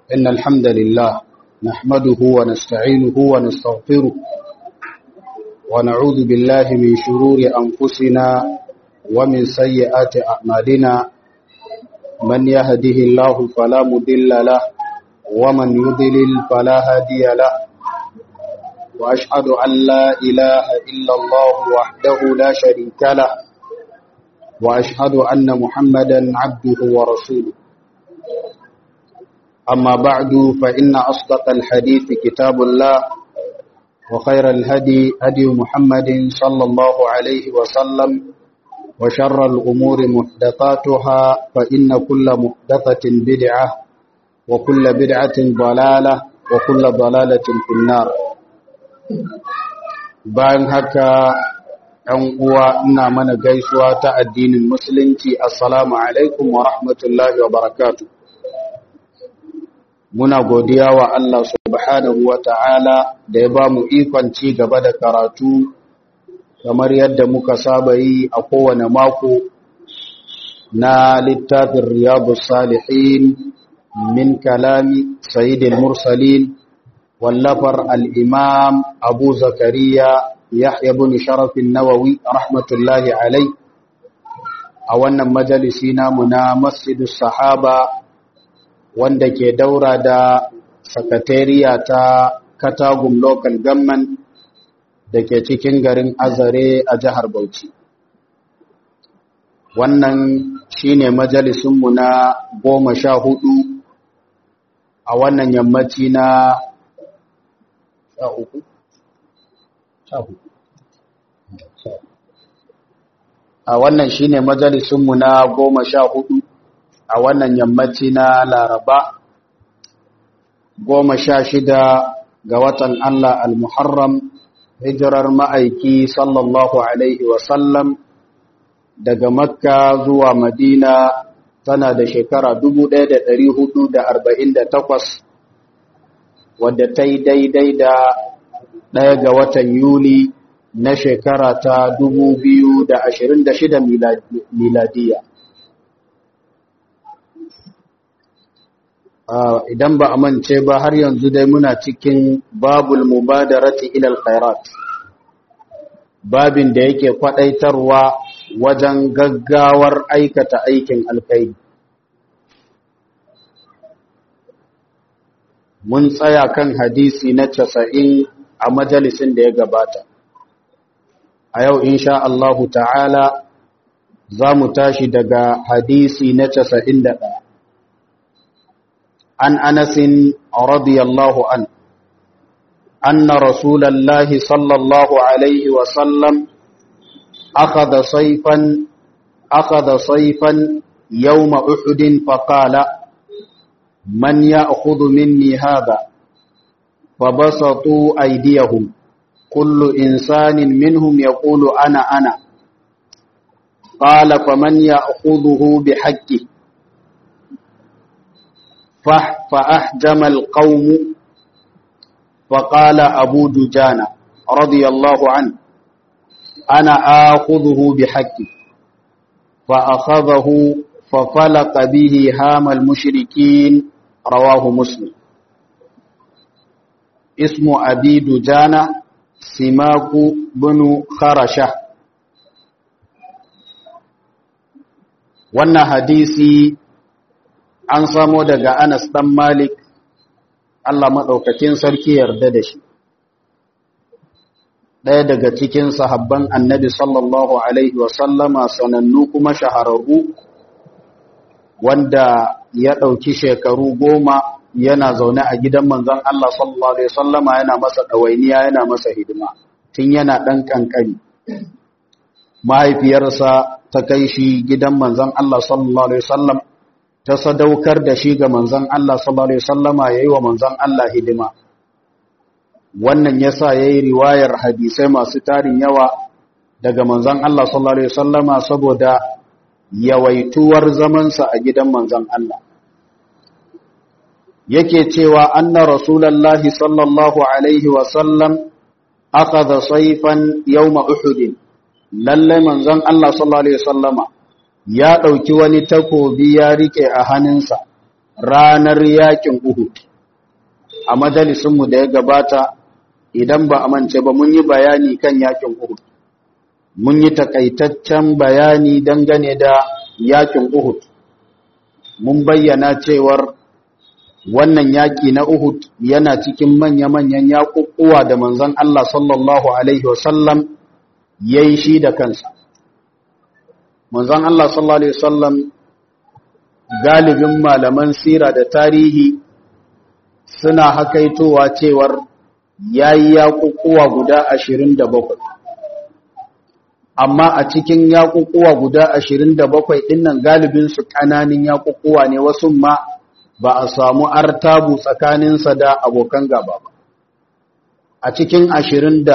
إن الحمد لله نحمده ونستعينه ونستغفره ونعوذ بالله من شرور أنفسنا ومن سيئات أعمالنا من يهده الله فلا مضل له ومن يضلل فلا هادي له وأشهد أن لا إله إلا الله وحده لا شريك له وأشهد أن محمدا عبده ورسوله أما بعد فإن أصدق الحديث كتاب الله وخير الهدي هدي محمد صلى الله عليه وسلم وشر الأمور محدثاتها فإن كل محدثة بدعة وكل بدعة ضلالة وكل ضلالة في النار bayan haka ‘yan uwa ina mana gaisuwa ta addinin musulunci assalamu alaikum wa rahmatullahi wa barakatu muna godiya wa Allah subhanahu wa ta'ala da ya ba mu ikon ci gaba da karatu kamar yadda muka saba yi a kowane mako na littafin riyadu salihin min kalami sayyidil mursalin wallafar al'imam abu zakariya yahya bin sharafin nawawi rahmatullahi alai a wannan majalisi namu na masjidus sahaba wanda ke daura da sakatariya ta katagum local government da ke cikin garin azare a jihar bauchi wannan shine majalisunmu na goma sha hudu a wannan yammaci na sha uku sha hudu a wannan shine majalisunmu na goma sha hudu a wannan yammaci na laraba goma sha shida ga watan Allah al-Muharram hijirar ma'aiki sallallahu Alaihi wasallam daga makka zuwa madina tana da shekara 1448 wadda ta yi daidai da ɗaya ga watan yuli na shekara ta 2026 miladiya idan ba a mance ba har yanzu dai muna cikin babul mubadarati ilal khairat babin da yake kwadaitarwa wajen gaggawar aikata aikin alkhairi mun tsaya kan hadisi na casa'in a majalisin da ya gabata a yau insha Allahu ta'ala za mu tashi daga hadisi na casa'in da ɗaya عن أنس رضي الله عنه أن رسول الله صلى الله عليه وسلم أخذ صيفا أخذ صيفا يوم أحد فقال من يأخذ مني هذا فبسطوا أيديهم كل إنسان منهم يقول أنا أنا قال فمن يأخذه بحقه فأحجم القوم فقال أبو دجانة رضي الله عنه أنا آخذه بحقي فأخذه ففلق به هام المشركين رواه مسلم اسم أبي دجانة سماك بن خرشة wannan hadisi an samo daga Anas ɗan Malik, Allah maɗaukakin sarki yarda da shi. Ɗaya daga cikin sahabban annabi sallallahu Alaihi wasallama sanannu kuma shahararru, wanda ya ɗauki shekaru goma yana zaune a gidan manzon Allah sallallahu Alaihi wasallama yana masa ɗawainiya yana masa hidima, tun yana ɗan ƙanƙani. Mahaifiyarsa ta kai shi gidan manzon Allah sallallahu Alaihi wasallam ta sadaukar da shi ga manzan Allah sallallahu Alaihi wasallama ya yi wa manzan Allah hidima. Wannan ya sa ya yi riwayar hadisai masu tarin yawa daga manzan Allah sallallahu Alaihi wasallama saboda yawaituwar zamansa a gidan manzan Allah. Yake cewa anna Rasulallahi sallallahu Alaihi wasallam aka da saifan yau ma'uhudin, lallai manzan Allah sallallahu Alaihi wasallama ya ɗauki wani takobi ya riƙe a hannunsa ranar yakin Uhud a majalisunmu da ya gabata idan ba a mance ba mun yi bayani kan yakin Uhud mun yi takaitaccen bayani dangane da yakin Uhud mun bayyana cewar wannan yaki na Uhud yana cikin manya-manyan yakukuwa da manzon Allah sallallahu alaihi wasallam yayi shi da kansa manzon Allah sallallahu alaihi wasallam galibin malaman sira da tarihi suna hakaitowa cewar yayi yakukuwa guda 27 amma a cikin yakukuwa guda 27 dinnan galibin su kananin yakukuwa ne wasu ma ba a samu artabu tsakaninsa da abokan gaba ba a cikin 27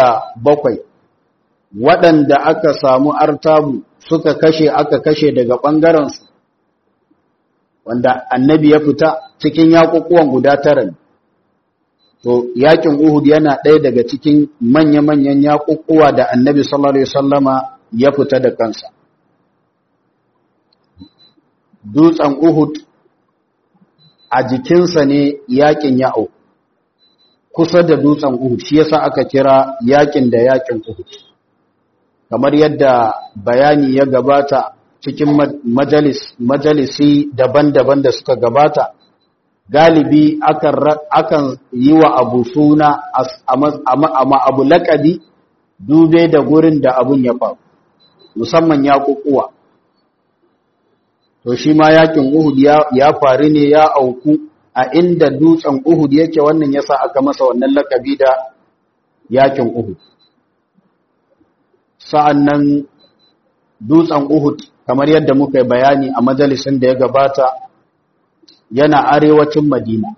waɗanda aka samu artabu suka kashe aka kashe daga ɓangarensu wanda annabi ya fita cikin yakukuwan guda tara ne to yakin Uhud yana ɗaya daga cikin manya-manyan yakukuwa da annabi sallallahu alaihi wasallama ya fita da kansa dutsen Uhud a jikinsa ne yakin ya'u kusa da dutsen Uhud shi yasa aka kira yakin da yakin Uhud kamar yadda bayani ya gabata cikin majalis majalisi daban-daban da suka gabata galibi akan akan yi wa abu suna amma abu laƙabi dube da gurin da abun ya faru musamman ya kukuwa to shi ma yakin Uhud ya faru ne ya auku a inda dutsen Uhud yake wannan yasa aka masa wannan laƙabi da yakin Uhud sa'annan dutsen Uhud kamar yadda muka yi bayani a majalisin da ya gabata yana arewacin Madina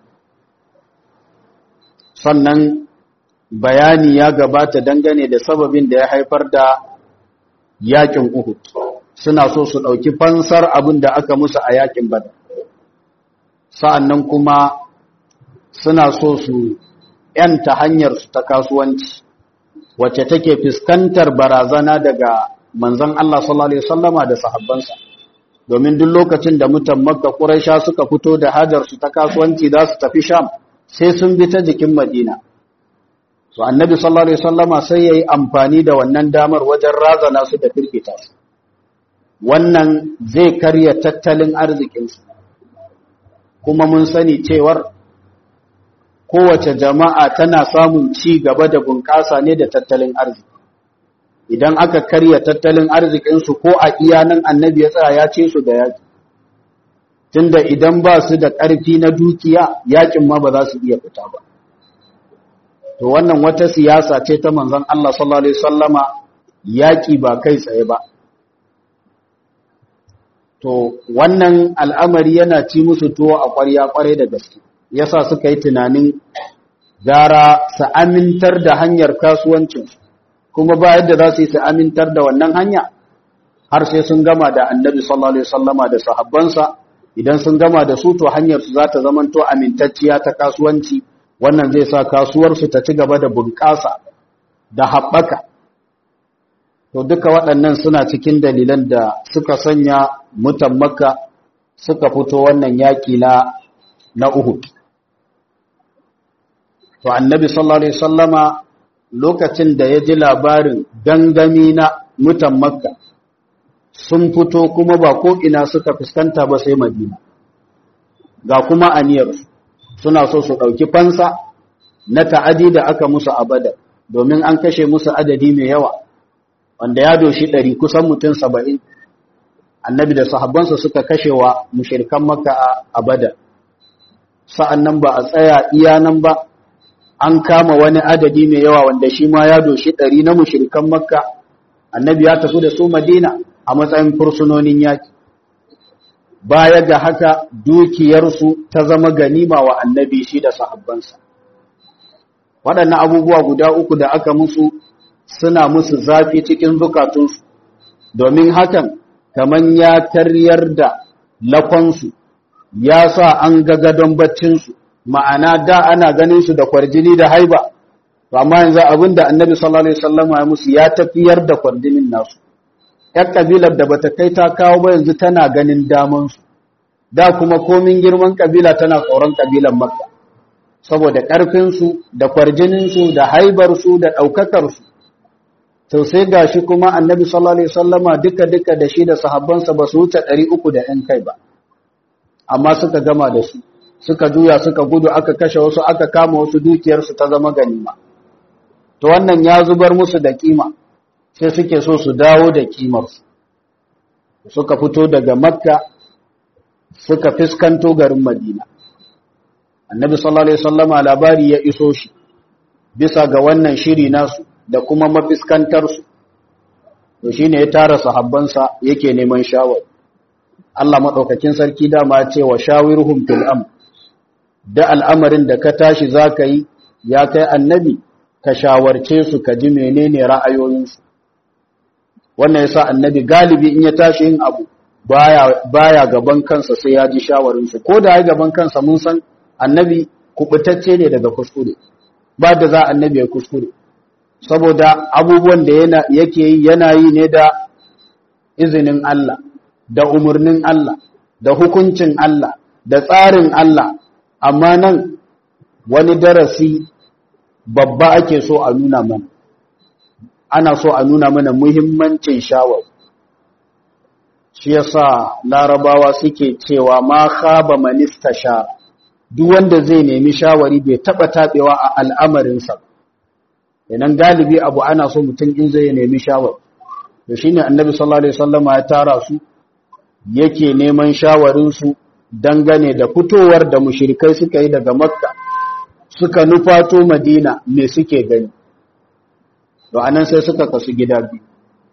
sannan bayani ya gabata dangane da sababin da ya haifar da yakin Uhud suna so su ɗauki fansar abin da aka musu a yakin Badar sa'annan kuma suna so su ‘yanta hanyar su ta kasuwanci wacce take fuskantar barazana daga manzon Allah sallallahu alaihi wasallama da sahabbansa domin duk lokacin da mutan Makka Quraisha suka fito da hajar su ta kasuwanci za su tafi Sham sai sun bi ta jikin Madina to annabi sallallahu alaihi wasallama sai yayi amfani da wannan damar wajen razana su da firgita su wannan zai karya tattalin arzikin su kuma mun sani cewar kowace jama'a tana samun ci gaba da bunƙasa ne da tattalin arziki idan aka karya tattalin arzikinsu ko a iyanan annabi ya tsaya ya ce su da yaƙi tunda idan ba su da ƙarfi na dukiya yaƙin ma ba za su iya fita ba to wannan wata siyasa ce ta manzon Allah sallallahu alaihi wasallama yaƙi ba kai tsaye ba to wannan al'amari yana ci musu tuwo a ƙwarya ƙwarai da gaske yasa suka yi tunanin gara su amintar da hanyar kasuwancinsu kuma ba yadda za su yi su amintar da wannan hanya har sai sun gama da annabi sallallahu alaihi wasallama da sahabbansa idan sun gama da su to hanyar su za ta zamanto amintacciya ta kasuwanci wannan zai sa kasuwar su ta ci gaba da bunƙasa da haɓaka to duka waɗannan suna cikin dalilan da suka sanya mutan makka suka fito wannan yaƙi na na uhud to annabi sallallahu alaihi wasallama lokacin da ya ji labarin gangami na mutan makka sun fito kuma ba ko ina suka fuskanta ba sai madina ga kuma aniyar suna so su ɗauki fansa na ta'adi da aka musu abada domin an kashe musu adadi mai yawa wanda ya doshi ɗari kusan mutum saba'in annabi da sahabbansa suka kashe wa mushirikan makka a abada sa'an nan ba a tsaya iya nan ba an kama wani adadi mai yawa wanda shi ma ya doshi ɗari na mushirikan makka annabi ya tafi da su madina a matsayin fursunonin yaki baya ga haka dukiyarsu ta zama ganima wa annabi shi da sahabbansa waɗannan abubuwa guda uku da aka musu suna musu zafi cikin zukatunsu domin hakan kaman ya karyar da lakonsu ya sa an ga gadon baccinsu ma'ana da ana ganin su da kwarjini da haiba amma yanzu abin da annabi sallallahu alaihi wasallam ya musu ya tafiyar da kwarjinin nasu ƴar kabilar da bata kai ta kawo ba yanzu tana ganin daman su da kuma komin girman kabila tana tsoron kabilan makka saboda ƙarfinsu da kwarjininsu da haibarsu da ɗaukakarsu to sai gashi kuma annabi sallallahu alaihi wasallama duka duka da shi da sahabbansa ba su wuce 300 da ɗan kai ba amma suka gama da su suka juya suka gudu aka kashe wasu aka kama wasu dukiyarsu ta zama ganima to wannan ya zubar musu da kima sai suke so su dawo da kimarsu suka fito daga makka suka fiskanto garin madina annabi sallallahu alaihi wasallama labari ya iso shi bisa ga wannan shiri nasu da kuma mafiskantarsu to shine ya tara sahabbansa yake neman shawari Allah madaukakin sarki dama ya ce wa shawirhum fil amr da al'amarin da ka tashi zaka yi ya kai annabi ka shawarce su ka ji menene ra'ayoyinsu wannan yasa annabi galibi in ya tashi yin abu baya baya gaban kansa sai ya ji shawarinsu ko da ya gaban kansa mun san annabi kubutacce ne daga kuskure ba da za annabi ya kuskure saboda abubuwan da yana yake yi yana yi ne da izinin Allah da umarnin Allah da hukuncin Allah da tsarin Allah amma nan wani darasi babba ake so a nuna mana ana so a nuna mana muhimmancin shawar shi yasa larabawa suke cewa ma khaba manista sha duk wanda zai nemi shawari bai taba tabewa a al'amarinsa idan galibi abu ana so mutum in zai nemi shawari to shine annabi sallallahu alaihi wasallam ya tara su yake neman shawarin su dangane da fitowar da mushrikai suka yi daga makka suka nufato madina me suke gani to anan sai suka kasu gida biyu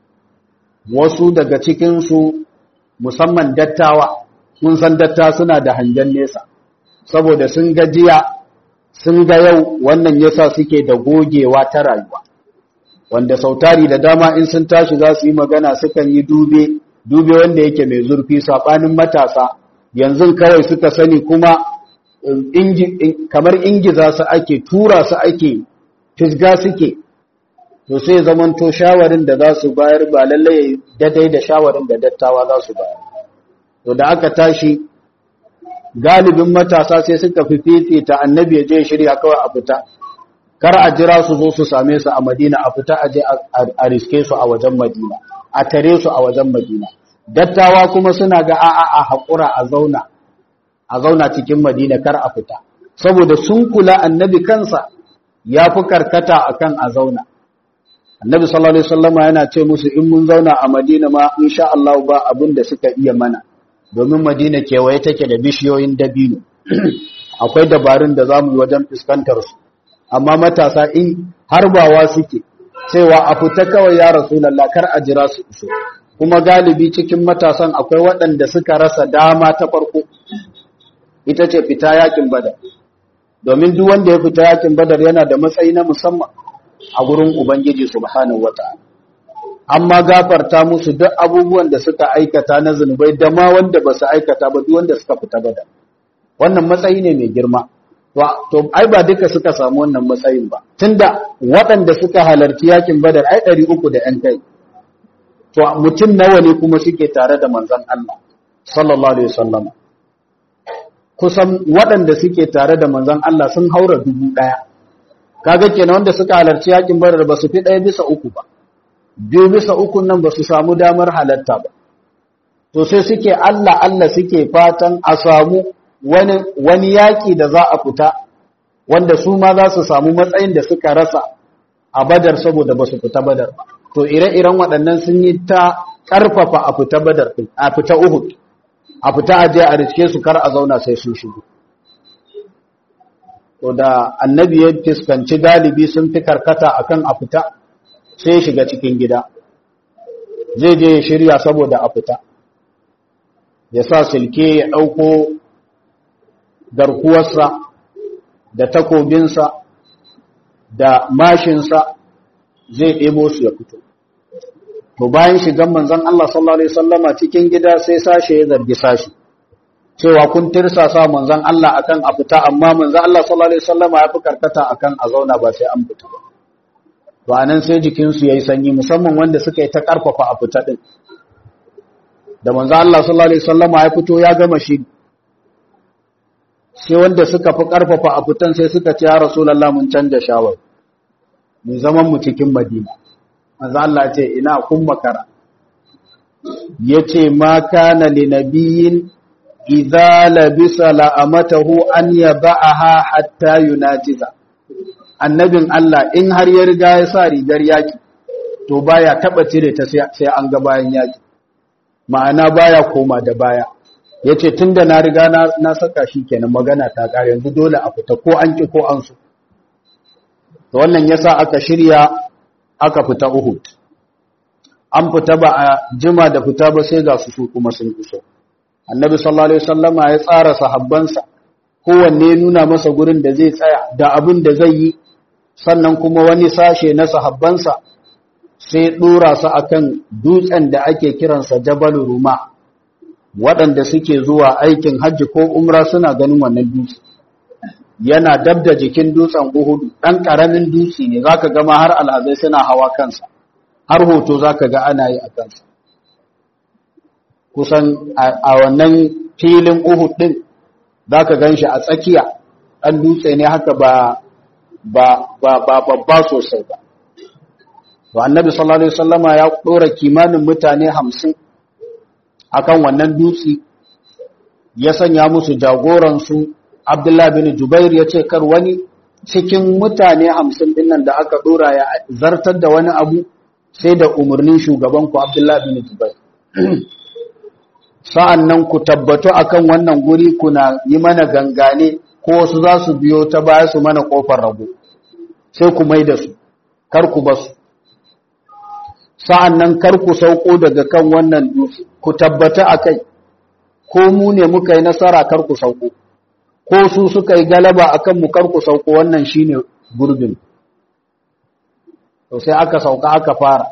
wasu daga cikin su musamman dattawa mun san datta suna da hangen nesa saboda sun ga jiya sun ga yau wannan yasa suke da gogewa ta rayuwa wanda sautari da dama in sun tashi za su yi magana sukan yi dube dube wanda yake mai zurfi sabanin matasa yanzu kawai suka sani kuma kamar ingiza su ake tura su ake fisga suke to sai zamanto shawarin da za su bayar ba lallai daidai da shawarin da dattawa za su bayar to da aka tashi galibin matasa sai suka fi fifita annabi ya je shirya kawai a fita kar a jira su zo su same su a madina a fita a je a riske su a wajen madina a tare su a wajen madina dattawa kuma suna ga a'a a haƙura a zauna a zauna cikin madina kar a fita saboda sun kula annabi kansa ya fi karkata akan a zauna annabi sallallahu alaihi wasallama yana ce musu in mun zauna a madina ma insha Allah ba abin da suka iya mana domin madina kewaye take da bishiyoyin dabino akwai dabarun da zamu yi wajen fuskantar su amma matasa in harbawa suke cewa a fita kawai ya rasulullah kar a jira su iso kuma galibi cikin matasan akwai waɗanda suka rasa dama ta farko ita ce fita yakin badar domin duk wanda ya fita yakin badar yana da matsayi na musamman a gurin ubangiji subhanahu wata'ala amma gafarta musu duk abubuwan da suka aikata na zunubai da ma wanda ba su aikata ba duk wanda suka fita badar wannan matsayi ne mai girma to ai ba duka suka samu wannan matsayin ba tunda waɗanda suka halarci yakin badar ai ɗari uku da ‘yan kai to mutum nawa ne kuma suke tare da manzon Allah sallallahu alaihi wasallam kusan waɗanda suke tare da manzon Allah sun haura dubu ɗaya kaga kenan wanda suka halarci yakin badar ba su fi ɗaya bisa uku ba biyu bisa uku nan ba su samu damar halatta ba to sai suke Allah Allah suke fatan a samu wani wani yaki da za a fita wanda su ma za su samu matsayin da suka rasa a badar saboda ba su fita badar ba to ire-iren waɗannan sun yi ta ƙarfafa a fita badar a fita uhud a fita aje a riske su kar a zauna sai sun shigo to da annabi ya fuskanci galibi sun fi karkata akan a fita sai ya shiga cikin gida zai je ya shirya saboda a fita ya sa silke ya ɗauko garkuwarsa da takobinsa da mashinsa zai ɗebo su ya fito to bayan shigan manzon Allah sallallahu alaihi wasallama cikin gida sai sashe ya zargi sashi cewa kun tirsasa manzon Allah akan a fita amma manzon Allah sallallahu alaihi wasallama ya fi karkata akan a zauna ba sai an fita ba to anan sai jikin su yayi sanyi musamman wanda suka yi ta karfafa a fita din da manzon Allah sallallahu alaihi wasallama ya fito ya gama shi sai wanda suka fi ƙarfafa a fitan sai suka ce ya rasulallah mun canja shawar mu zaman mu cikin madina manzo Allah ce ina kun makara yace ma kana li nabiyyin idza labisa la'amatahu an yaba'aha hatta yunajiza annabin Allah in har ya riga ya sa rigar yaki to baya taba cire ta sai an ga bayan yaki ma'ana baya koma da baya yace tunda na riga na, na saka shi kenan magana ta kare yanzu dole a fita ko an ki ko an so to wannan yasa aka shirya aka fita Uhud an fita ba a jima da fita ba sai ga su su kuma sun iso annabi sallallahu alaihi wasallama ya tsara sahabbansa kowanne nuna masa gurin da zai tsaya da abin da zai yi sannan kuma wani sashe na sahabbansa sai dora su akan dutsen da ake kiransa Jabal Ruma waɗanda suke zuwa aikin hajji ko umra suna ganin wannan dutse yana dab da jikin dutsen Uhud dan karamin dutse ne zaka ga ma har alhazai suna hawa kansa har hoto zaka ga ana yi a kansa kusan a wannan filin Uhud din zaka ganshi a tsakiya dan dutse ne haka ba ba ba ba babba sosai ba to annabi sallallahu alaihi wasallama ya dora kimanin mutane 50 akan wannan dutse ya sanya musu jagoran su Abdullah bin Jubair ya ce kar wani cikin mutane 50 din nan da aka dora ya zartar da wani abu sai da umarnin shugaban ku Abdullah bin Jubair sa'an nan ku tabbatu akan wannan guri kuna yi mana gangane ko wasu za su biyo ta baya su mana kofar rago sai ku mai da su kar ku ba su sa'an nan kar ku sauko daga kan wannan dutse ku tabbata a kai ko mu ne muka yi nasara kar ku sauko ko su suka yi galaba a kanmu kar ku sauko wannan shi ne gurbin to sai aka sauka aka fara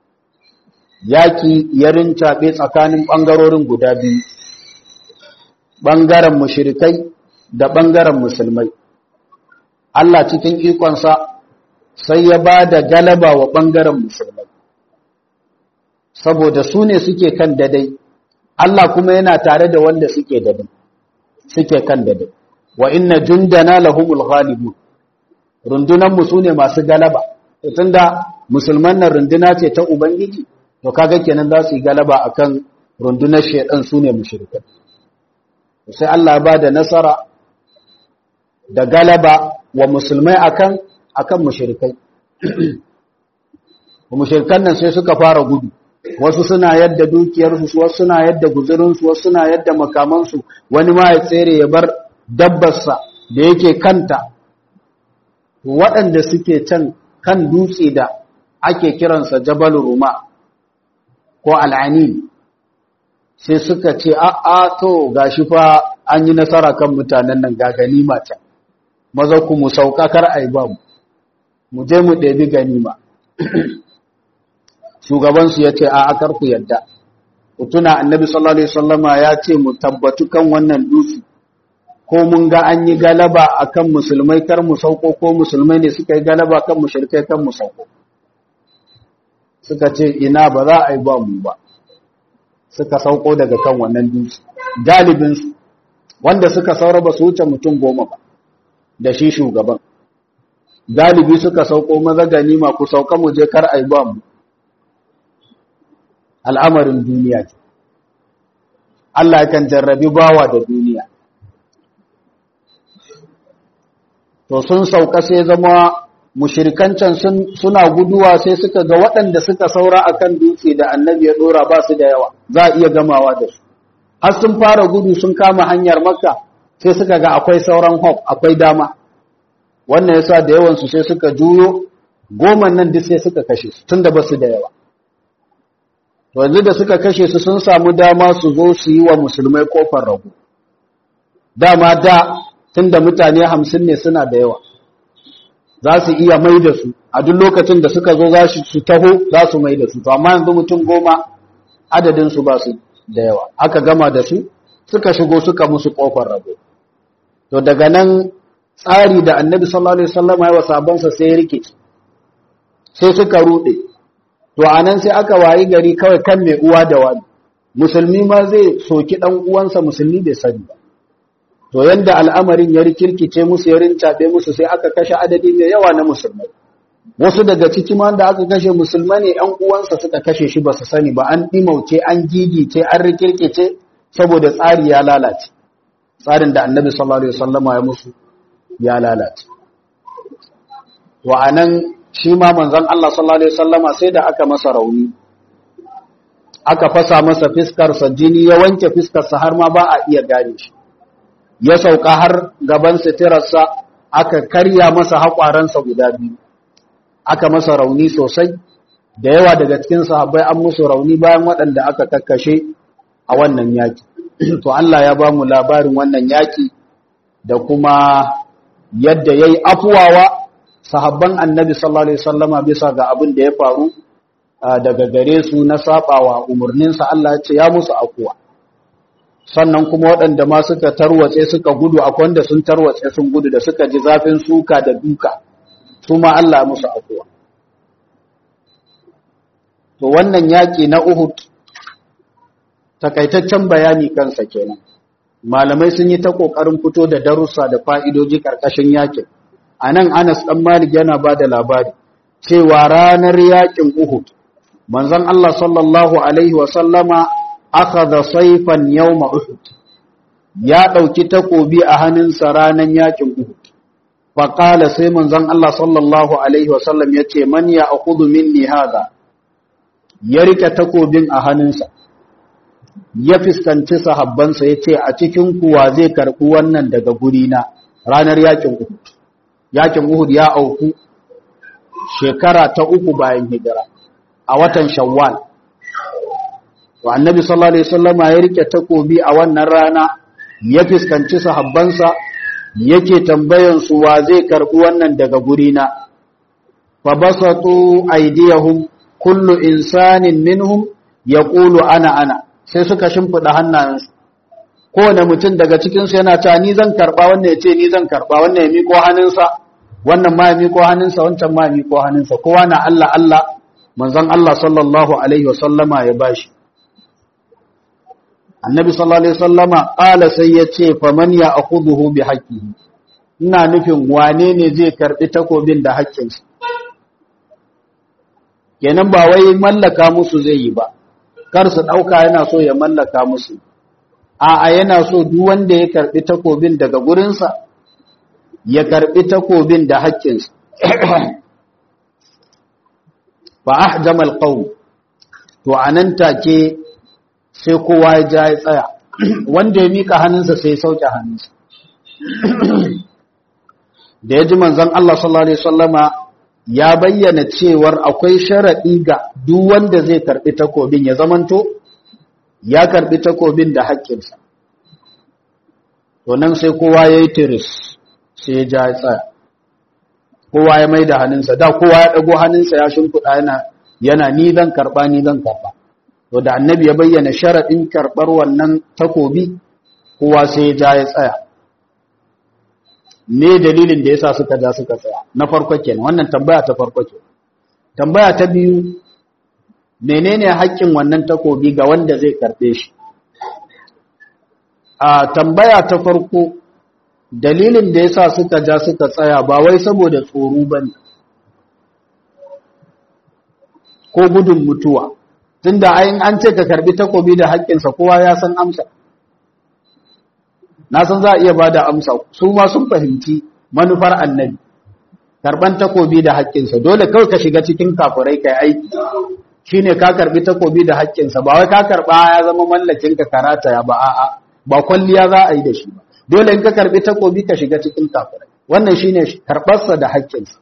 yaki ya rincaɓe tsakanin ɓangarorin guda biyu ɓangaren mushirikai da ɓangaren musulmai Allah cikin ikonsa sai ya ba da galaba wa ɓangaren musulmai saboda su ne suke kan dadai Allah kuma yana tare da wanda suke dadai suke kan dadai wa inna jundana lahumul ghalibun rundunan mu sune masu galaba tunda musulman nan runduna ce ta ubangiji to kaga kenan za su yi galaba akan rundunar shedan sune mushrikai sai Allah ba da nasara da galaba wa musulmai akan akan mushrikai mushrikan nan sai suka fara gudu wasu suna yadda dukiyarsu wasu suna yadda guzurinsu wasu suna yadda makamansu wani ma ya tsere ya bar dabbarsa da yake kanta waɗanda suke can kan dutse da ake kiransa jabal ruma ko al'anin sai suka ce a'a to gashi fa an yi nasara kan mutanen nan ga ganima can maza ku mu sauka kar ai ba mu mu je mu ɗebi ganima shugabansu ya ce a akar ku yadda ku tuna annabi sallallahu alaihi wasallama ya ce mu tabbatu kan wannan dutse ko mun ga an yi galaba akan musulmai kar mu sauko ko musulmai ne suka yi galaba kan mushrikai kan mu sauko suka ce ina ba za a yi ba mu ba suka sauko daga kan wannan dutse galibin su wanda suka saura ba su wuce mutum goma ba da shi shugaban galibi suka sauko maza ganima ku sauka mu je kar a yi ba mu al'amarin duniya ce. Allah kan jarrabi bawa da duniya. To sun sauka sai zama mushirikancan suna guduwa sai suka ga waɗanda suka saura a kan dutse da annabi ya ɗora ba su da yawa, za a iya gamawa da su. Har sun fara gudu sun kama hanyar makka sai suka ga akwai sauran hop, akwai dama. Wannan yasa da yawansu sai suka juyo, goma nan duk sai suka kashe su, tun da ba su da yawa. yanzu da suka kashe su sun samu dama su zo su yi wa musulmai kofar ragu dama da tun da mutane hamsin ne suna da yawa za su iya mai da su a duk lokacin da suka zo za su taho za su mai da su to amma yanzu mutum goma adadinsu ba su da yawa aka gama da su suka shigo suka musu kofar rago to daga nan tsari da annabi sallallahu alaihi wasallam ya wa sabansa sai ya rike sai suka rude to anan sai aka wayi gari kawai kan mai uwa da wani musulmi ma zai soki dan uwansa musulmi bai sani ba to yanda al'amarin ya rikirkice musu ya rincaɓe musu sai aka kashe adadi mai yawa na musulmai wasu daga ciki ma da aka kashe musulmai ne ‘yan uwansa suka kashe shi ba su sani ba an ɗimauce an gigice an rikirkice saboda tsari ya lalace tsarin da annabi sallallahu alaihi wasallama ya musu ya lalace wa anan shi ma manzon Allah sallallahu alaihi wasallama sai da aka masa rauni aka fasa masa fiskarsa jini ya wanke fiskarsa har ma ba a iya gane shi ya sauka har gaban sitirarsa aka karya masa haƙwaransa guda biyu aka masa rauni sosai da yawa daga cikin sahabbai an musu rauni bayan waɗanda aka kakkashe a wannan yaki to Allah ya ba mu labarin wannan yaki da kuma yadda yayi afuwawa sahabban annabi sallallahu alaihi wasallama bisa ga abin da ya faru daga gare su na sabawa umarninsa Allah ya ce ya musu afuwa sannan kuma waɗanda ma suka tarwatse suka gudu akwai wanda sun tarwatse sun gudu da suka ji zafin suka da duka su ma Allah musu afuwa to wannan yaƙi na Uhud takaitaccen bayani kansa kenan malamai sun yi ta ƙoƙarin fito da darussa da fa'idoji ƙarƙashin yaƙin a nan Anas ɗan Malik yana ba da labari cewa ranar yaƙin Uhud manzon Allah sallallahu alaihi wa sallama akhadha sayfan yawma Uhud ya ɗauki takobi a hannunsa ranar yaƙin Uhud faƙala sai manzon Allah sallallahu Alaihi wasallam ya ce, Man ya akudu minni haza, ya rike takobin a hannunsa, ya fuskanci sahabbansa ya ce, A cikin kuwa zai karɓi wannan daga gurina ranar yakin Uhud. Yakin Uhud ya auku shekara ta uku bayan hijira, a watan Shawwal. Wa annabi sallallahu Alaihi wasallama ya rike takobi a wannan rana, ya fuskanci sahabbansa yake tambayan su wa zai karbi wannan daga gurina fa basatu aydiyahum kullu insanin minhum yaqulu ana ana sai suka shimfida hannayensu kowane mutum daga cikin su yana cewa ni zan karba wannan yace ni zan karba wannan ya miko hannunsa wannan ma ya miko hannunsa wancan ma ya miko hannunsa kowa na Allah Allah manzon Allah sallallahu alaihi wasallama ya bashi annabi sallallahu alaihi wasallama qala sai yace faman ya akhuduhu bi haqqihi ina nufin wane ne zai karbi takobin da haƙƙinsa kenan ba wai mallaka musu zai yi ba kar su dauka yana so ya mallaka musu a'a yana so duk wanda ya karbi takobin daga gurinsa ya karbi takobin da haƙƙinsa fa ahjamal qawm to anan take sai kowa ya ja ya tsaya wanda ya mika hannunsa sai ya sauke hannunsa da ya ji manzon Allah sallallahu alaihi wasallama ya bayyana cewar akwai sharadi ga duk wanda zai karbi takobin ya zamanto ya karbi takobin da haƙƙinsa to nan sai kowa yayi tiris sai ya ja ya tsaya kowa ya maida hannunsa da kowa ya dago hannunsa ya shimfiɗa yana yana ni zan karba ni zan karba to da annabi ya bayyana sharaɗin karɓar wannan takobi kowa sai ya ja ya tsaya ne dalilin da yasa suka ja suka tsaya na farko kenan wannan tambaya ta farko ke tambaya ta biyu menene haƙƙin wannan takobi ga wanda zai karɓe shi a tambaya ta farko dalilin da yasa suka ja suka tsaya ba wai saboda tsoro bane ko gudun mutuwa tunda ayin an ce ka karbi takobi da haƙƙinsa kowa ya san amsa na san za a iya bada amsa su ma sun fahimci manufar annabi karban takobi da haƙƙinsa dole kawai ka shiga cikin kafirai kai aiki shine ka karbi takobi da haƙƙinsa ba wai ka karba ya zama mallakin ka karata ya ba a'a ba kwalliya za a yi da shi ba dole in ka karbi takobi ka shiga cikin kafirai wannan shine karbarsa da haƙƙinsa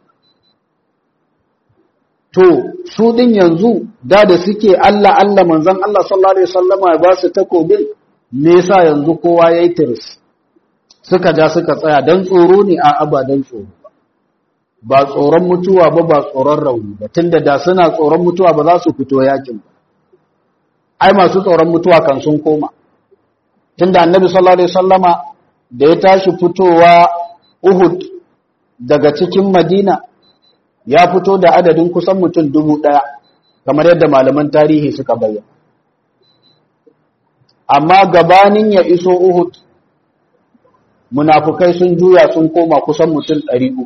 to su din yanzu da da suke Allah Allah manzon Allah sallallahu alaihi wasallama ya ba su takobin me yasa yanzu kowa yayi tiris suka ja suka tsaya dan tsoro ne a aba dan tsoro ba tsoron mutuwa ba ba tsoron rauni ba tunda da suna tsoron mutuwa ba za su fito yakin ba ai masu tsoron mutuwa kan sun koma tunda annabi sallallahu alaihi wasallama da ya tashi fitowa Uhud daga cikin Madina ya fito da adadin kusan mutum dubu ɗaya kamar yadda malaman tarihi suka bayyana amma gabanin ya iso Uhud munafukai sun juya sun koma kusan mutum ɗari uku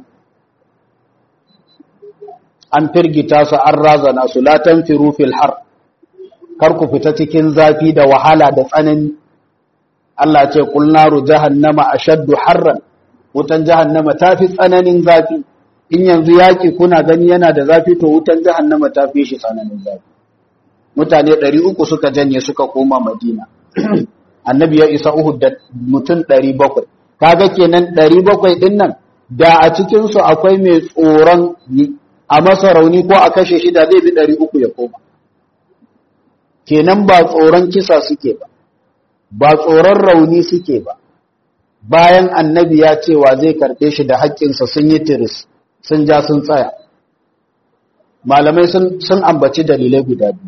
an firgita su an razana su latan firu fil har kar ku fita cikin zafi da wahala da tsanani Allah ce kul naru jahannama ashaddu harran wutan jahannama tafi tsananin zafi in yanzu yaki kuna gani yana da zafi to wutan jahannama tafi shi tsananin zafi mutane 300 suka janye suka koma Madina annabi ya isa Uhud da mutum 700 kaga kenan 700 din nan da a cikin su akwai mai tsoron a masa rauni ko a kashe shi da zai bi 300 ya koma kenan ba tsoron kisa suke ba ba tsoron rauni suke ba bayan annabi ya cewa zai karɓe shi da haƙƙinsa sun yi tiris sun ja sun tsaya malamai sun ambaci dalilai guda biyu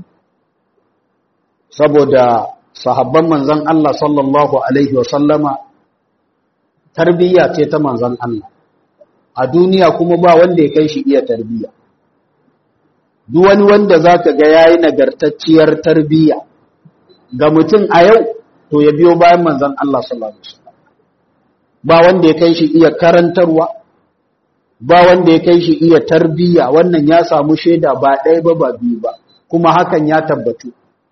saboda sahabban manzan Allah sallallahu Alaihi wasallama tarbiyya ce ta manzan Allah a duniya kuma ba wanda ya kai shi iya tarbiyya duk wani wanda za ka ga yayi nagartacciyar tarbiyya ga mutum a yau to ya biyo bayan manzan Allah sallallahu alaihi wasallam ba wanda ya kai shi iya karantarwa ba wanda ya kai shi iya tarbiyya wannan ya samu shaida ba ɗaya ba ba biyu ba kuma hakan ya tabbatu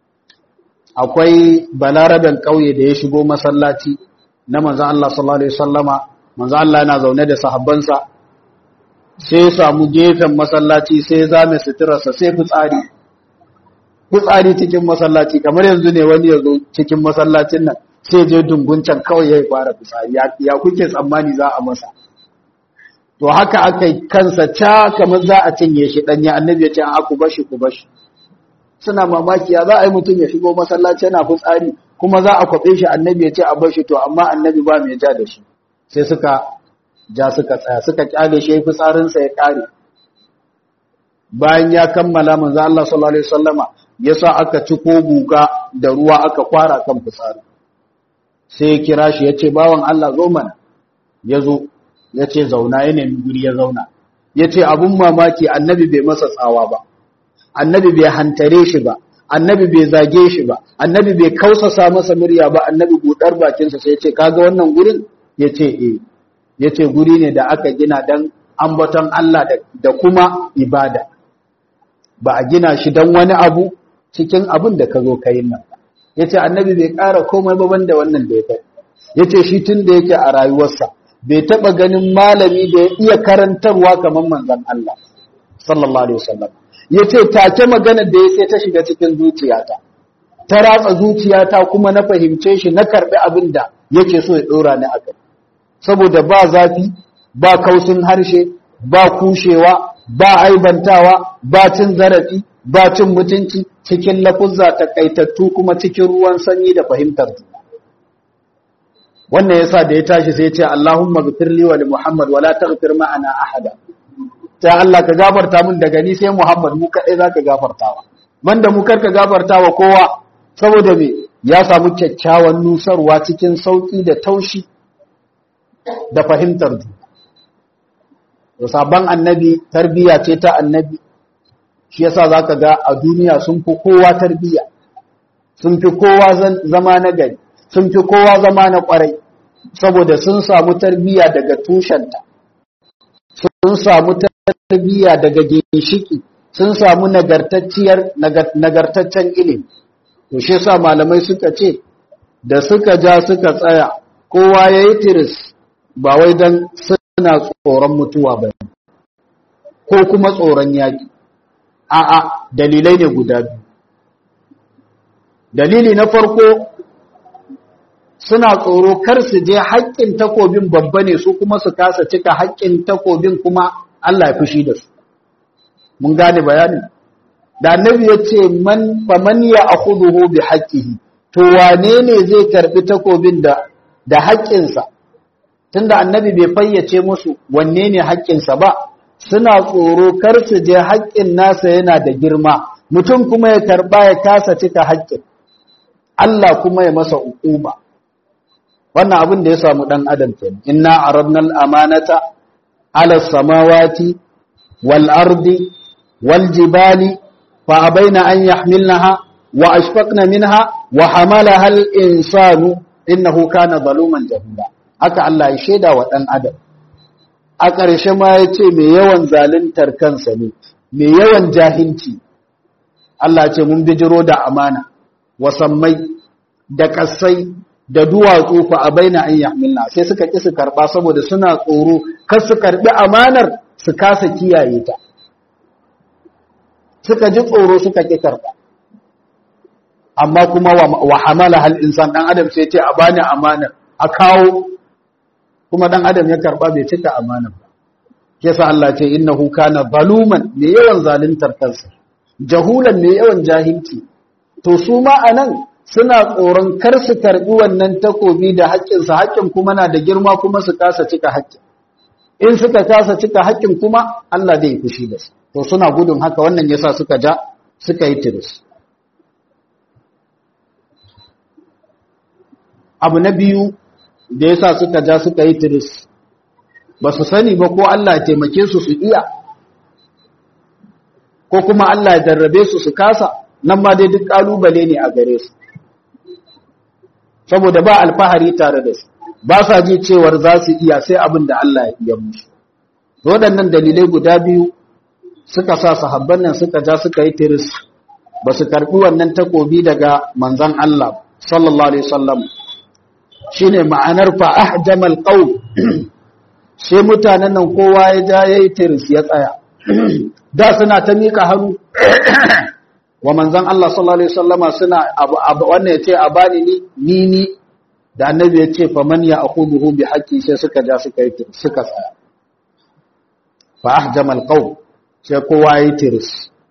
akwai balaraben ƙauye da ya shigo masallaci na manzan Allah sallallahu alaihi wasallama manzan Allah yana zaune da sahabbansa sai ya samu gefen masallaci sai ya zame suturarsa sai fitsari fitsari cikin masallaci kamar yanzu ne wani ya zo cikin masallacin nan sai je dunguncan kawai ya fara fitsari ya kuke tsammani za a masa to haka aka yi kansa ca kamar za a cinye shi ɗanya annabi ya ce a ku bashi ku bashi suna mamaki ya za a yi mutum ya shigo masallaci yana fitsari kuma za a kwaɓe shi annabi ya ce a bashi to amma annabi ba mai ja da shi sai suka ja suka tsaya suka kyale shi fitsarinsa ya ƙare bayan ya kammala manzo Allah sallallahu alaihi wasallama yasa aka ci ko guga da ruwa aka kwara kan fitsari sai ya kira shi yace bawan Allah zo mana yazo yace zauna ya nemi guri ya zauna yace abun mamaki annabi bai masa tsawa ba annabi bai hantare shi ba annabi bai zage shi ba annabi bai kausasa masa murya ba annabi budar bakinsa sai yace kaga wannan gurin yace eh yace guri ne da aka gina dan ambaton Allah da kuma ibada ba a gina shi don wani abu cikin abin da ka zo ka yin nan ya ce annabi bai ƙara komai ba banda wannan da ya kai ya ce shi tun da yake a rayuwarsa bai taɓa ganin malami da ya iya karantarwa kamar manzan Allah sallallahu alaihi wasallam ya ce take magana da ya sai ta shiga cikin zuciyata ta ratsa zuciyata kuma na fahimce shi na karɓi abin da yake so ya ɗora ni a kai saboda ba zafi ba kausin harshe ba kushewa ba aibantawa ba cin zarafi ba cin mutunci cikin lafuzza takaitattu kuma cikin ruwan sanyi da fahimtar juna wannan yasa da ya tashi sai ya ce Allahumma ghfirli wa li Muhammad wa la taghfir ma'ana ahada ta Allah ka gafarta min daga ni sai Muhammad mu kadai zaka gafartawa banda mu karka gafartawa kowa saboda me ya samu kyakkyawan nusarwa cikin sauki da taushi da fahimtar juna da sabon annabi tarbiya ce ta annabi shi yasa zaka ga a duniya sun fi kowa tarbiya sun fi kowa zama na gari sun fi kowa zama na kwarai saboda sun samu tarbiya daga tushenta sun samu tarbiya daga ginshiki sun samu nagartacciyar nagartaccen ilimi to shi yasa malamai suka ce da suka ja suka tsaya kowa yayi tiris ba wai dan suna tsoron mutuwa ba ko kuma tsoron yaƙi a'a dalilai ne guda biyu dalili na farko suna tsoro kar su je haƙƙin takobin babba ne su kuma su kasa cika haƙƙin takobin kuma Allah ya fushi da su mun gane bayanin da annabi ya ce man faman ya akhuduhu bi haqqihi to wane ne zai karbi takobin da da haƙƙinsa tunda annabi bai fayyace musu wanne ne haƙƙinsa ba suna tsoro kar su je haƙƙin nasa yana da girma mutum kuma ya karba ya kasa cika haƙƙin Allah kuma ya masa uquba wannan abin da ya samu dan adam kenan inna aradna al-amanata ala samawati wal ardi wal jibali fa abaina an yahmilnaha wa ashfaqna minha wa hamalaha al-insanu innahu kana zaluman jahula haka Allah ya shaida wa ɗan adam a ƙarshe ma ya ce mai yawan zaluntar kansa ne mai yawan jahilci Allah ce mun bijiro da amana wasammai da ƙasai da duwatsu fa a baina an yahmilna sai suka ƙi su karɓa saboda suna tsoro kar su karɓi amanar su kasa kiyaye ta suka ji tsoro suka ƙi karɓa amma kuma wa hamala hal insan dan adam sai ce a bani amanar a kawo kuma dan adam ya karɓa bai cika amanar ba yasa Allah ce innahu kana zaluman mai yawan zaluntar kansa jahulan mai yawan jahilci to su ma anan suna tsoron kar su karbi wannan takobi da haƙƙinsa haƙƙin kuma na da girma kuma su kasa cika haƙƙin in suka kasa cika haƙƙin kuma Allah zai fushi da su to suna gudun haka wannan yasa suka ja suka yi tiris abu na biyu da yasa suka ja suka yi tiris ba su sani ba ko Allah ya taimake su su iya ko kuma Allah ya jarrabe su su kasa nan ma dai duk kalubale ne a gare su saboda ba alfahari tare da su ba sa ji cewar za su iya sai abin da Allah ya iya musu waɗannan dalilai guda biyu suka sa sahabban nan suka ja suka yi tiris ba su karɓi wannan takobi daga manzon Allah sallallahu alaihi wasallam shine ma'anar fa ahjamal qaum sai mutanen nan kowa ya ja yayi tiris ya tsaya da suna ta mika hannu wa manzan Allah sallallahu alaihi wasallama suna wannan yace a bani ni ni ni da annabi yace fa man ya akhuduhu bi haqqi sai suka ja suka yi suka tsaya fa ahjama alqaw sai kowa yi tiris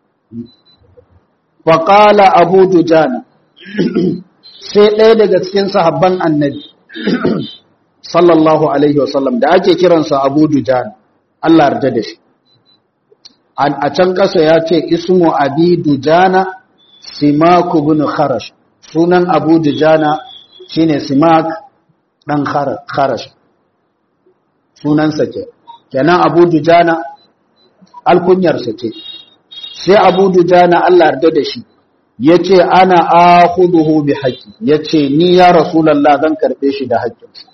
fa qala abu dujana sai ɗaya daga cikin sahabban annabi sallallahu alaihi wasallam da ake kiransa abu dujana Allah yarda da shi a can ƙasa ya ce ismu abi dujana simaku bin kharash sunan abu dujana shine simak dan kharash sunansa ke kenan abu dujana alkunyarsa ce sai abu dujana Allah yarda da shi ya ce ana akhuduhu bi haqqi ya ce ni ya rasulallah zan karɓe shi da haƙƙinsa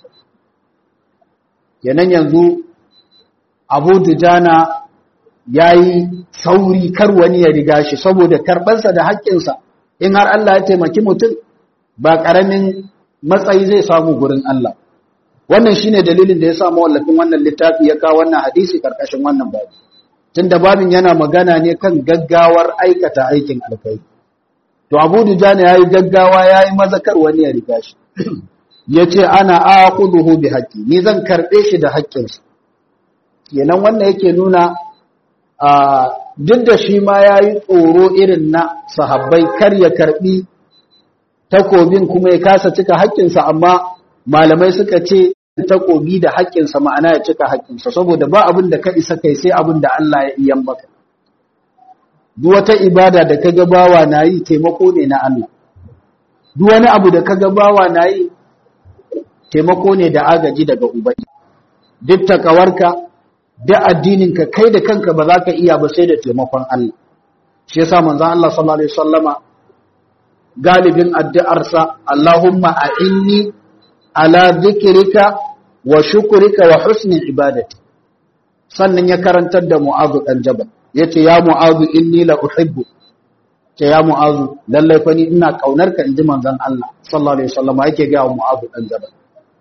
kenan yanzu abu dujana ya yi sauri kar wani ya riga shi saboda karɓarsa da haƙƙinsa in har Allah ya taimaki mutum ba ƙaramin matsayi zai samu gurin Allah wannan shine dalilin da ya samu wallafin wannan littafi ya kawo wannan hadisi karkashin wannan babu tunda babin yana magana ne kan gaggawar aikata aikin alkai to Abu Dujana yayi gaggawa yayi mazakar wani ya riga shi yace ana aquduhu bi haqqi ni zan karbe shi da haƙƙinsa kenan wannan yake nuna duk da shi ma ya yi tsoro irin na sahabbai kar ya karbi takobin kuma ya kasa cika haƙƙinsa amma malamai suka ce takobi da haƙƙinsa ma'ana ya cika haƙƙinsa saboda ba abin da ka isa kai sai abin da Allah ya iya maka duk wata ibada da kaga bawa na yi taimako ne na Allah duk wani abu da kaga bawa na yi taimako ne da agaji daga ubangi duk takawarka da addininka kai da kanka ba za ka iya ba sai da taimakon Allah shi yasa manzon Allah sallallahu alaihi wasallama galibin addu'arsa Allahumma a'inni ala dhikrika wa shukrika wa husni ibadati sannan ya karantar da Mu'adh dan Jabal yace ya Mu'adh inni la uhibbu ce ya Mu'adh lalle fa ni ina kaunar ka inji manzon Allah sallallahu alaihi wasallama yake ga Mu'adh dan Jabal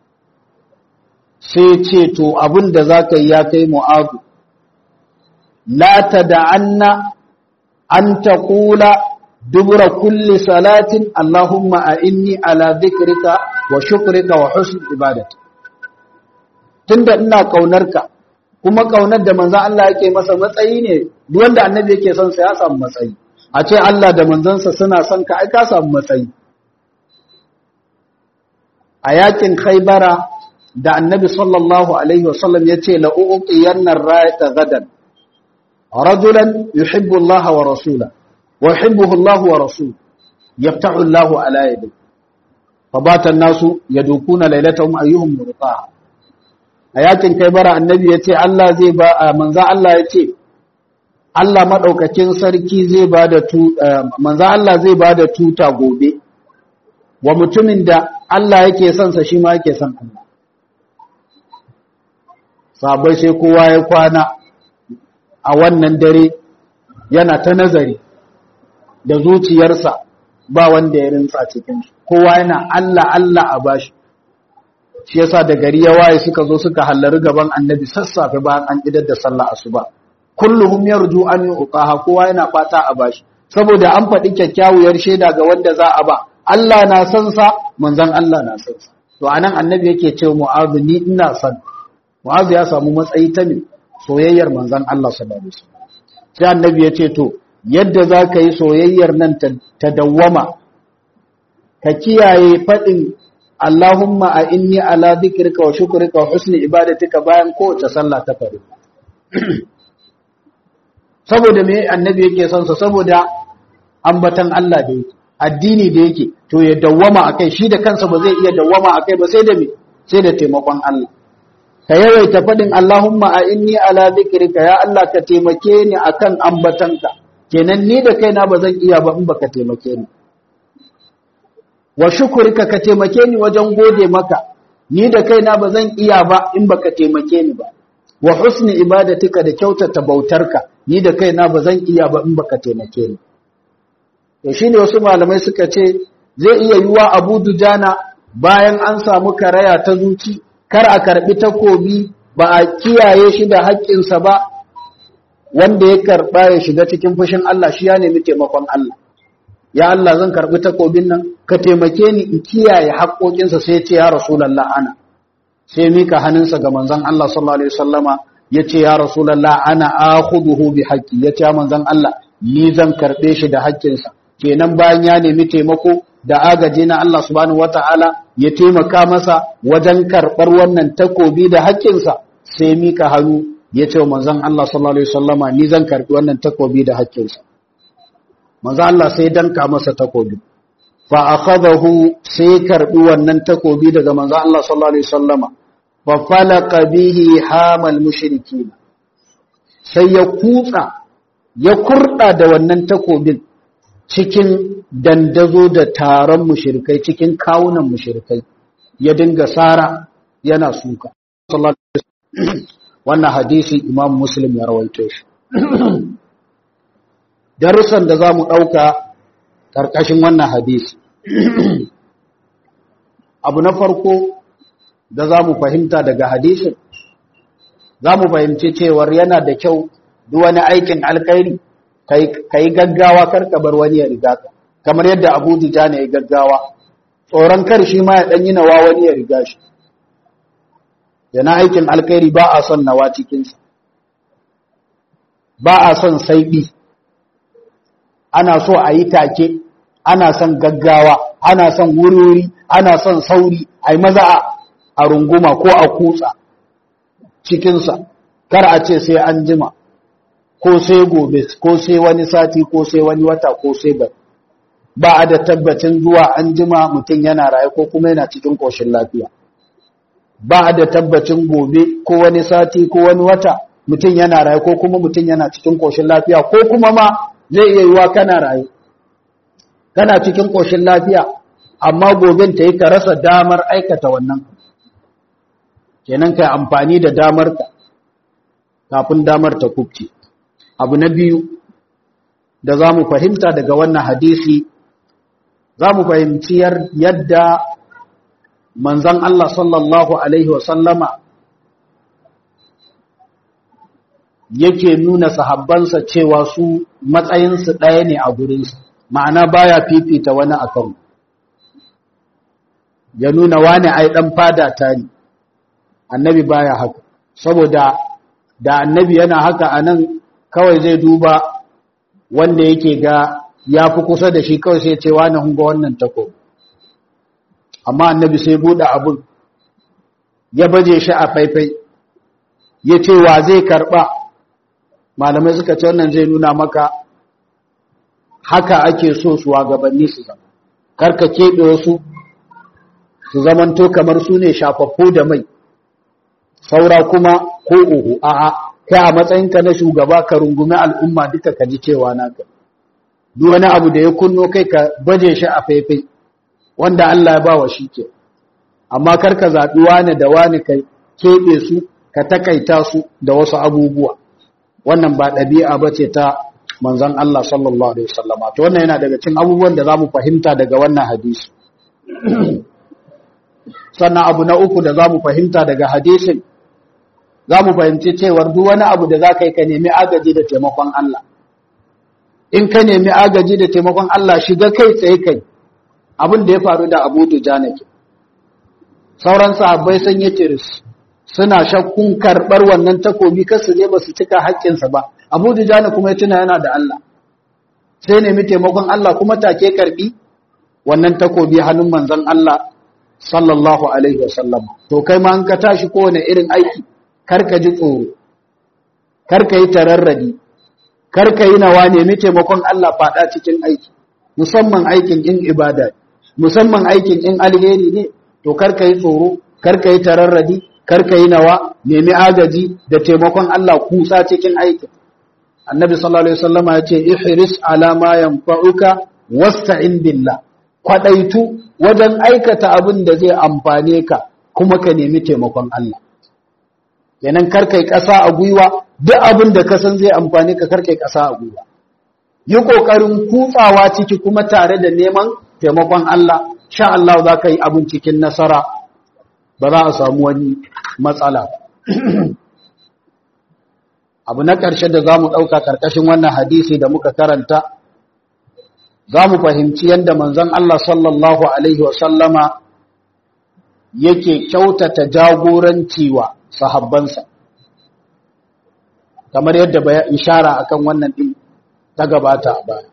sai ce to abin da za ka yi ya kai mu'adu la ta da'anna an ta kula dubura kulli salatin Allahumma a inni ala zikrika wa shukrika wa husn ibadati tunda ina kaunarka kuma kaunar da manzon Allah yake masa matsayi ne duk wanda annabi yake son sa ya samu matsayi a ce Allah da manzansa suna son ka ai ka samu matsayi a yakin Khaibara da annabi sallallahu alaihi wasallam ya ce la'u'uƙiyannar rayata gadan rajulan yuhibbu Allah wa rasula wa yuhibbuhu Allah wa rasul yaftahu Allah ala yadi fabatan nasu yadukuna lailatahum ayyuhum murtaha a yakin kai bara annabi ya ce Allah zai ba manzo Allah ya ce Allah madaukakin sarki zai ba da tu manzo Allah zai ba da tuta gobe wa mutumin da Allah yake son sa shi ma yake son Allah sabai sai kowa ya kwana a wannan dare yana ta nazari da zuciyarsa ba wanda ya rinsa cikin kowa yana Allah Allah a bashi shi yasa da gari ya waye suka zo suka hallari gaban annabi sassafe bayan an idar da sallah asuba kulluhum yarju an yuqaha kowa yana fata a bashi saboda an faɗi kyakkyawar shaida ga wanda za a ba Allah na san sa manzon Allah na san sa to anan annabi yake cewa mu'adh ni ina san mu'adh ya samu matsayi ta ne soyayyar manzon Allah sallallahu alaihi wasallam sai annabi ya ce to yadda za ka yi soyayyar nan ta dawwama ka kiyaye faɗin Allahumma a inni ala dhikrika wa shukrika wa husni ibadatika bayan kowace sallah ta faru saboda me annabi yake son sa saboda ambatan Allah da yake addini da yake to ya dawwama akai shi da kansa ba zai iya dawwama akai ba sai da me sai da taimakon Allah ka yawaita faɗin Allahumma a inni ala dhikrika ya Allah ka taimake ni akan ambatanka kenan ni da kaina ba zan iya ba in baka taimake ni wa shukurika ka taimake ni wajen gode maka ni da kaina ba zan iya ba in baka taimake ni ba wa husni ibadatika da kyautata bautarka ni da kaina ba zan iya ba in baka taimake ni to shine wasu malamai suka ce zai iya yiwa Abu Dujana bayan an samu karaya ta zuci kar a karbi takobi ba a kiyaye shi da haƙƙinsa ba wanda ya karba ya shiga cikin fushin Allah shi ya nemi taimakon Allah ya Allah zan karbi takobin nan ka taimake ni in kiyaye haƙoƙinsa sai ya ce ya rasulullah ana sai mika hannunsa ga manzon Allah sallallahu alaihi wasallama ya ce ya rasulullah ana akhuduhu bi haqqi ya ce manzon Allah ni zan karbe shi da haƙƙinsa kenan bayan ya nemi taimako da agaji na Allah subhanahu wataala ya taimaka masa wajen karɓar wannan takobi da haƙƙinsa sai mika hannu ya ce manzon Allah sallallahu alaihi wasallama ni zan karbi wannan takobi da haƙƙinsa manzon Allah sai danka masa takobi fa akhadahu sai karbi wannan takobi daga manzon Allah sallallahu alaihi wasallama fa falaqa bihi hamal mushrikin sai ya kutsa ya kurda da wannan takobin cikin dandazo da taron mushrikai cikin kawunan mushrikai ya dinga sara yana suka sallallahu alaihi wannan hadisi imam muslim ya rawaito shi darussan da za mu ɗauka ƙarƙashin wannan hadisi abu na farko da za mu fahimta daga hadisin za mu fahimci cewar yana da kyau duk wani aikin alkairi ka yi gaggawa karkabar wani ya riga ka kamar yadda abu dija ne ya gaggawa tsoron kar shi ma ya ɗanyi nawa wani ya riga shi yana aikin alkairi ba a son nawa cikinsa ba a son saiɓi ana so a yi take ana son gaggawa ana son wuri ana son sauri a yi maza a runguma ko a kutsa cikinsa kar a ce sai an jima ko sai gobe ko sai wani sati ko sai wani wata ko sai bai ba a da tabbacin zuwa an jima mutum yana raye ko kuma yana cikin ƙoshin lafiya ba da tabbacin gobe ko wani sati ko wani wata mutum yana raye ko kuma mutum yana cikin koshin lafiya ko kuma ma zai iya yiwa kana raye kana cikin koshin lafiya amma goben ta yi ka rasa damar aikata wannan kenan ka amfani da damar ka kafin damar ta kubce abu na biyu da za mu fahimta daga wannan hadisi za mu fahimci yadda manzan Allah sallallahu Alaihi wasallama yake nuna sahabbansa cewa su matsayinsu ɗaya ne a gurinsu ma'ana baya fifita wani akan ya nuna wani ai ɗan fada ta ne annabi baya haka saboda da annabi yana haka a nan kawai zai duba wanda yake ga ya fi kusa da shi kawai sai ce wani hunga wannan takobi amma annabi sai buɗe abun ya baje shi a faifai ya ce wa zai karɓa malamai suka ce wannan zai nuna maka haka ake so gabanni su zama karka keɓe wasu su zamanto kamar su ne shafaffu da mai saura kuma ko uhu a'a kai a matsayinka na shugaba ka rungumi al'umma duka ka ji cewa naka duk wani abu da ya kunno kai ka baje shi a faifai wanda Allah ya bawa shi ke amma karka zaɓi wani da wani ka keɓe su ka takaita su da wasu abubuwa wannan ba ɗabi'a ba ce ta manzon Allah sallallahu alaihi wasallama to wannan yana daga cikin abubuwan da zamu fahimta daga wannan hadisi sannan abu na uku da zamu fahimta daga hadisin zamu fahimci cewar duk wani abu da zaka yi ka nemi agaji da taimakon Allah in ka nemi agaji da taimakon Allah shiga kai tsaye kai abin da ya faru da Abu Dujana ke sauran sahabbai sun yi tiris suna shakkun karɓar wannan takobi kasu ne ba su cika haƙƙinsa ba abu dujana kuma ya tuna yana da Allah sai nemi taimakon Allah kuma take karɓi wannan takobi hannun manzon Allah sallallahu alaihi wasallam to kai ma an ka tashi kowane irin aiki kar ka ji tsoro kar ka yi tararradi kar ka yi nawa nemi taimakon Allah faɗa cikin aiki musamman aikin in ibada musamman aikin in alheri ne to kar ka yi tsoro kar ka yi tararradi karka yi nawa nemi agaji da taimakon Allah kusa cikin aikin annabi sallallahu alaihi wasallama ya ce ihris ala ma yanfa'uka wasta'in billah kwadaitu wajen aikata abin da zai amfane ka kuma ka nemi taimakon Allah kenan karkai kasa a gwiwa duk abin da ka san zai amfane ka karkai kasa a gwiwa yi kokarin kutsawa ciki kuma tare da neman taimakon Allah sha Allah za ka yi abin cikin nasara ba za a samu wani matsala abu na ƙarshe da za mu ɗauka ƙarƙashin wannan hadisi da muka karanta za mu fahimci yadda manzon Allah sallallahu Alaihi wasallama yake kyautata jagoranci wa sahabbansa kamar yadda baya ishara akan wannan ɗin ta gabata a baya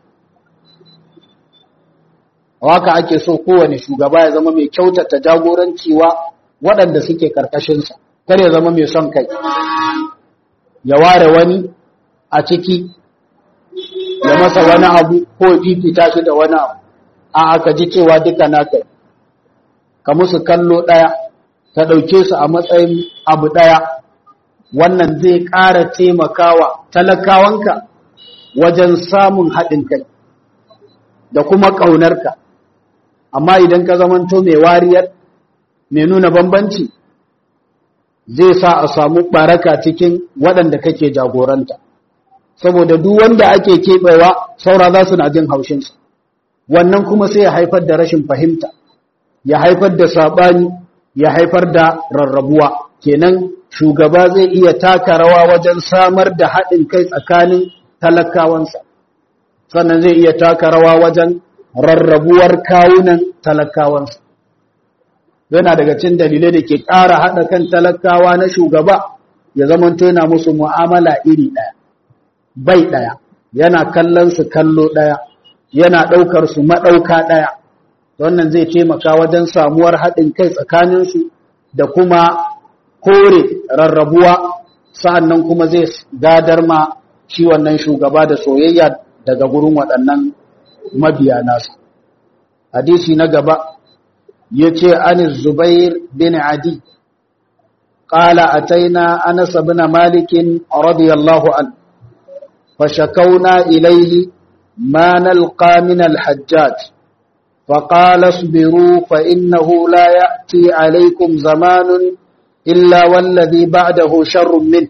waka ake so kowane shugaba ya zama mai kyautata jagoranci wa waɗanda suke ƙarƙashinsa kar ya zama mai son kai ya ware wani a ciki ya masa wani abu ko fifita shi da wani abu a aka ji cewa duka naka ka musu kallo ɗaya ka ɗauke su a matsayin abu ɗaya wannan zai ƙara taimakawa talakawanka wajen samun haɗin kai da kuma ƙaunarka amma idan ka zamanto mai wariyar mai nuna bambanci zai sa a samu baraka cikin waɗanda kake jagoranta saboda duk wanda ake keɓewa saura za su na jin haushinsa wannan kuma sai ya haifar da rashin fahimta ya haifar da saɓani ya haifar da rarrabuwa kenan shugaba zai iya taka rawa wajen samar da haɗin kai tsakanin talakawansa sannan zai iya taka rawa wajen rarrabuwar kawunan talakawansa yana daga cin dalilai da ke ƙara haɗa kan talakawa na shugaba ya zama yana musu mu'amala iri ɗaya bai ɗaya yana kallon su kallo ɗaya yana ɗaukar su maɗauka ɗaya wannan zai taimaka wajen samuwar haɗin kai tsakaninsu da kuma kore rarrabuwa sa'annan kuma zai gadar ma shi wannan shugaba da soyayya daga gurin waɗannan mabiya nasa hadisi na gaba yace an Zubair bin Adi qala ataina Anas bin Malik radiyallahu an fashakawna ilayhi ma nalqa min al-Hajjaj فقال اصبروا فإنه لا يأتي عليكم زمان إلا والذي بعده شر منه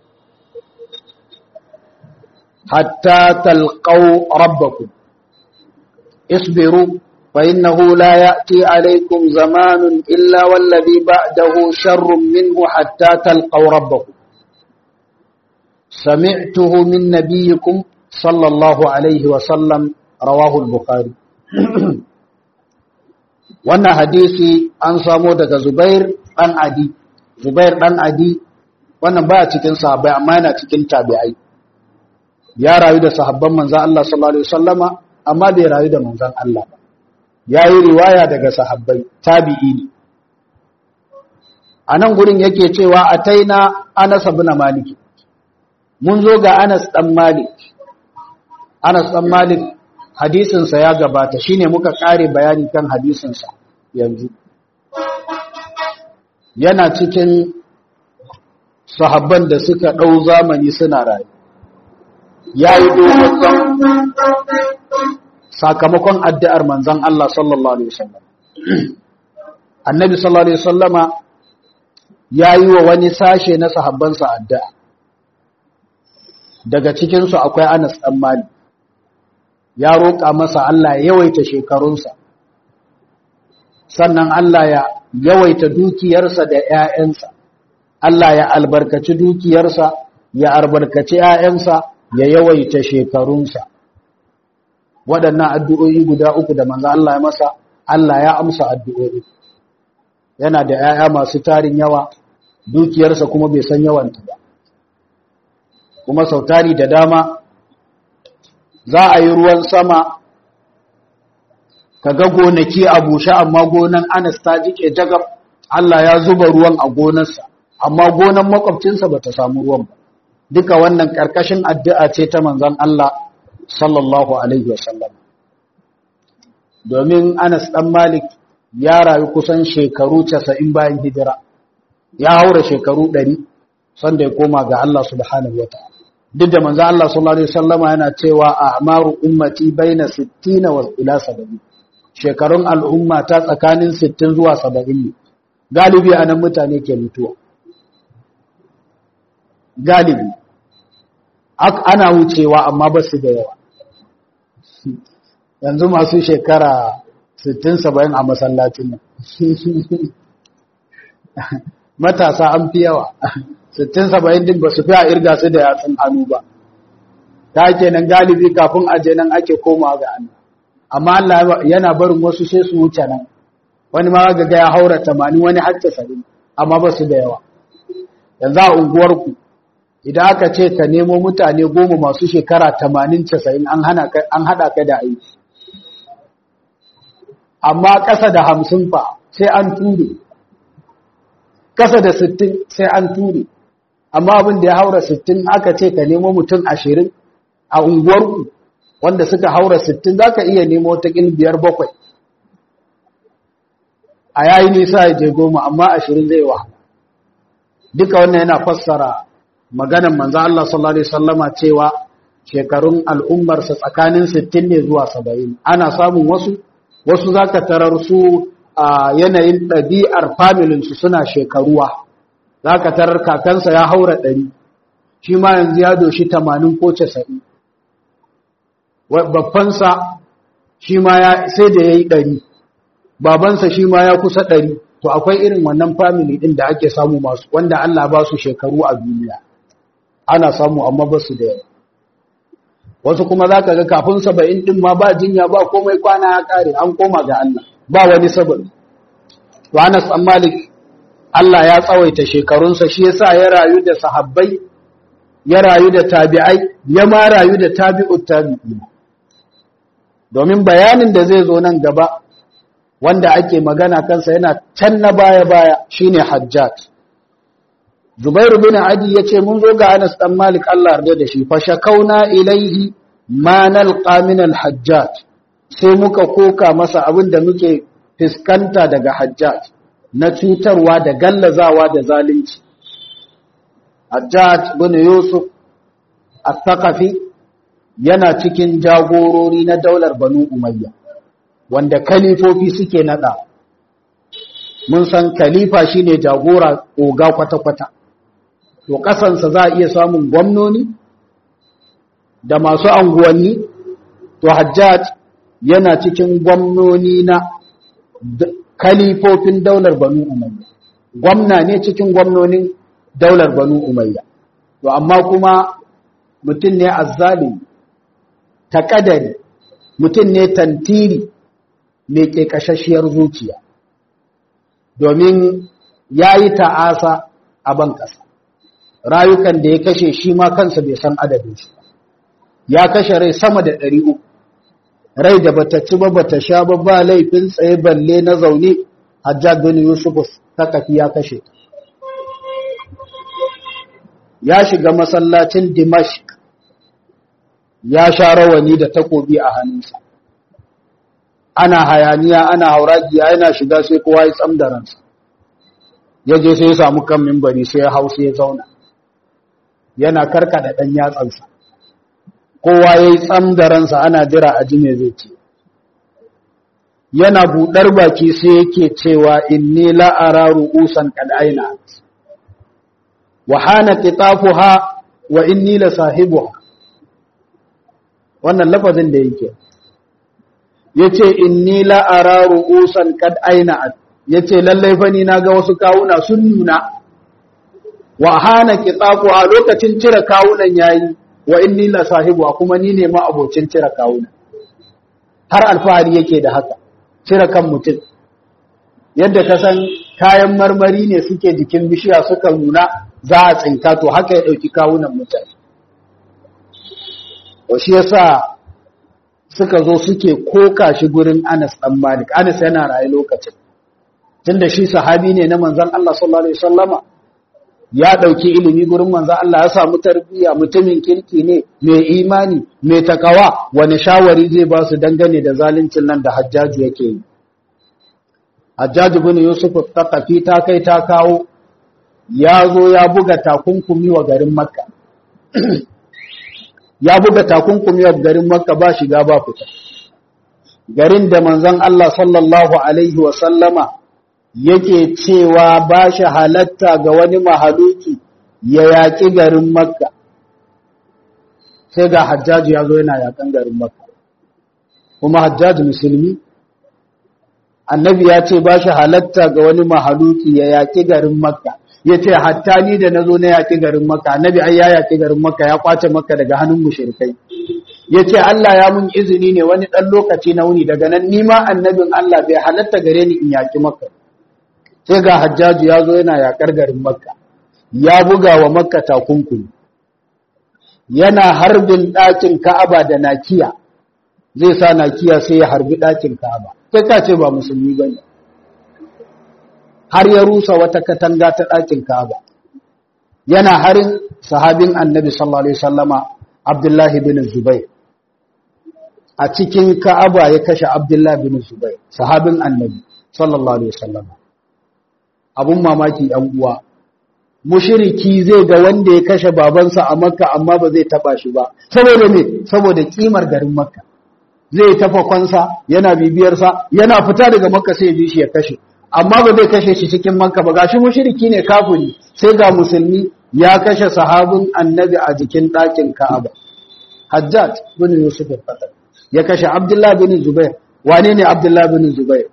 حتى تلقوا ربكم اصبروا فإنه لا يأتي عليكم زمان إلا والذي بعده شر منه حتى تلقوا ربكم سمعته من نبيكم صلى الله عليه وسلم رواه البخاري wannan hadisi an samo daga Zubair dan Adi Zubair dan Adi wannan baya cikin sahabbai amma yana cikin tabi'ai ya rayu da sahabban manzon Allah sallallahu alaihi wasallama amma bai rayu da manzon Allah ba ya yi riwaya daga sahabbai tabi'i ne a nan gurin yake cewa a taina anas bin malik mun zo ga anas dan malik anas dan malik hadisinsa ya gabata shine muka kare bayani kan hadisinsa yanzu yana cikin sahabban da suka ɗau zamani suna rayu ya yi dogon sakamakon addu'ar manzan Allah sallallahu Alaihi wasallam. Annabi sallallahu Alaihi wasallama ya yi wa wani sashe na sahabbansa addu'a daga cikinsu akwai anas ɗan mali ya roƙa masa Allah ya yawaita shekarunsa sannan Allah ya yawaita dukiyarsa da ‘ya'yansa Allah ya albarkaci dukiyarsa ya albarkaci ‘ya'yansa ya yawaita shekarunsa waɗannan addu'o'i guda uku da manzo Allah ya masa Allah ya amsa addu'o'i yana da ‘ya'ya masu tarin yawa dukiyarsa kuma bai san yawanta ba kuma sautari da dama za a yi ruwan sama ka ga gonaki a bushe amma gonan anas ta jike jagab Allah ya zuba ruwan a gonarsa amma gonan makwabcinsa ba ta samu ruwan ba duka wannan ƙarƙashin addu'a ce ta manzon Allah sallallahu alaihi wasallam domin anas ɗan malik ya rayu kusan shekaru casa'in bayan hijira ya haura shekaru ɗari sanda ya koma ga Allah subhanahu wa ta'ala duk da manzo Allah sallallahu alaihi wasallama yana cewa a'maru ummati baina 60 wa ila 70 shekarun al'umma ta tsakanin 60 zuwa 70 ne galibi anan mutane ke mutuwa galibi ana wucewa amma ba su da yawa yanzu masu shekara 60 70 a masallacin nan matasa an fi yawa sittin saba'in din ba su fi a irga su da yatsun hannu ba ta kenan galibi kafin aje nan ake koma ga Allah amma Allah yana barin wasu sai su wuce nan wani ma ga ya haura tamanin wani har tasa'in amma ba su da yawa yanzu a unguwarku idan aka ce ka nemo mutane goma masu shekara tamanin casa'in an haɗa ka da aiki amma ƙasa da hamsin fa sai an ture ƙasa da sittin sai an ture amma abin da ya haura sittin aka ce ka nemo mutum ashirin a unguwarku wanda suka haura sittin za ka iya nemo ta biyar bakwai a yayi nisa ya je goma amma ashirin zai wahala duka wannan yana fassara maganan manzo Allah sallallahu alaihi wasallama cewa shekarun al'ummarsa tsakanin sittin ne zuwa saba'in ana samun wasu wasu zaka tarar su a yanayin ɗabi'ar familinsu suna shekaruwa za ka tarar kakansa ya haura ɗari shi ma yanzu ya doshi tamanin ko casa'in babbansa shi ma sai da ya yi ɗari babansa shi ma ya kusa ɗari to akwai irin wannan family ɗin da ake samu masu wanda Allah ba su shekaru a duniya ana samu amma ba su da yawa wasu kuma za ka ga kafin saba'in ɗin ma ba jinya ba komai kwana ya ƙare an koma ga Allah ba wani sababi to Anas an Malik Allah ya tsawaita shekarunsa shi yasa ya rayu da sahabbai ya rayu da tabi'ai ya ma rayu da tabi'ut tabi'in domin bayanin da zai zo nan gaba wanda ake magana kansa yana can na baya baya shine Hajjat Zubairu bin Adi yace mun zo ga Anas dan Malik Allah yarda da shi fa shakauna ilaihi ma nalqa min al-Hajjat sai muka koka masa abin da muke fiskanta daga Hajjat na cutarwa da gallazawa da zalunci Hajjat bin Yusuf al-Thaqafi yana cikin jagorori na daular Banu Umayya wanda kalifofi suke nada mun san kalifa shine jagora oga kwata-kwata to kasansa za a iya samun gwamnoni da masu anguwanni to Hajjat yana cikin gwamnoni na kalifofin daular Banu Umayya gwamna ne cikin gwamnonin daular Banu Umayya to amma kuma mutum ne azzalimi takadari mutum ne tantiri mai kekashashiyar zuciya domin yayi ta'asa a ban kasa rayukan da ya kashe shi ma kansa bai san adadin shi ya kashe rai sama da ɗari uku rai da bata ci ba bata sha ba ba laifin tsaye balle na zaune hajjad bin yusuf ta kafi ya kashe ya shiga masallacin dimashq ya sha rawani da takobi a hannunsa ana hayaniya ana hauragiya yana shiga sai kowa ya tsam da ransa ya je sai ya samu kan mimbari sai ya hau sai ya zauna yana karkada ɗan yatsansa kowa ya yi tsam da ransa ana jira a ji me zai ce yana buɗar baki sai yake cewa inni la'ara ru'usan kad aina wa hana qitafuha wa inni la sahibuha wannan lafazin da yake yace inni la ara ru'usan kad aina yace lallai fa ni naga wasu kawuna sun nuna wa hana qitafuha lokacin cire kawunan yayi wa inni la sahibuha kuma ni ne ma abocin cire kawuna har alfahari yake da haka cire kan mutum yadda ka san kayan marmari ne suke jikin bishiya suka nuna za a tsinka to haka ya ɗauki kawunan mutane to shi yasa suka zo suke koka shi gurin Anas dan Malik Anas yana raye lokacin tunda shi sahabi ne na manzon Allah sallallahu alaihi wasallama ya ɗauki ilimi gurin manzon Allah ya samu tarbiyya mutumin kirki ne mai imani mai takawa wani shawari zai ba su dangane da zaluncin nan da Hajjaju yake yi Hajjaju bin Yusuf Taqafi ta kai ta kawo ya zo ya buga takunkumi wa garin Makka ya buga takunkumi wa garin Makka ba shiga ba fita garin da manzon Allah sallallahu alaihi wa sallama yake cewa ba shi halatta ga wani mahaluki ya yaƙi garin Makka sai ga Hajjaju ya zo yana yaƙan garin Makka kuma Hajjaju musulmi annabi ya ce ba shi halatta ga wani mahaluki ya yaƙi garin makka ya ce hatta ni da na zo na yaƙi garin makka annabi ai ya yaƙi garin makka ya kwace makka daga hannun mushrikai ya ce Allah ya mun izini ne wani ɗan lokaci na wuni daga nan nima annabin Allah bai halatta gare ni in yaƙi makka sai ga hajjaju ya zo yana yaƙar garin makka ya buga wa makka takunkumi yana harbin ɗakin ka'aba da nakiya zai sa nakiya sai ya harbi ɗakin ka'aba kai ka ce ba musulmi ba ne har ya rusa wata katanga ta ɗakin ka'aba yana harin sahabin annabi sallallahu alaihi sallama abdullahi bin zubair a cikin ka'aba ya kashe abdullahi bin zubair sahabin annabi sallallahu alaihi sallama abun mamaki ɗan uwa mushiriki zai ga wanda ya kashe babansa a makka amma ba zai taba shi ba saboda me saboda kimar garin makka zai tafa kwansa yana bibiyarsa yana fita daga makka sai bi shi ya kashe amma ba zai kashe shi cikin makka ba gashi mushriki ne kafiri sai ga musulmi ya kashe sahabin annabi a jikin ɗakin ka'aba hajjaj bin yusuf al ya kashe abdullah bin zubair wane ne abdullah bin zubair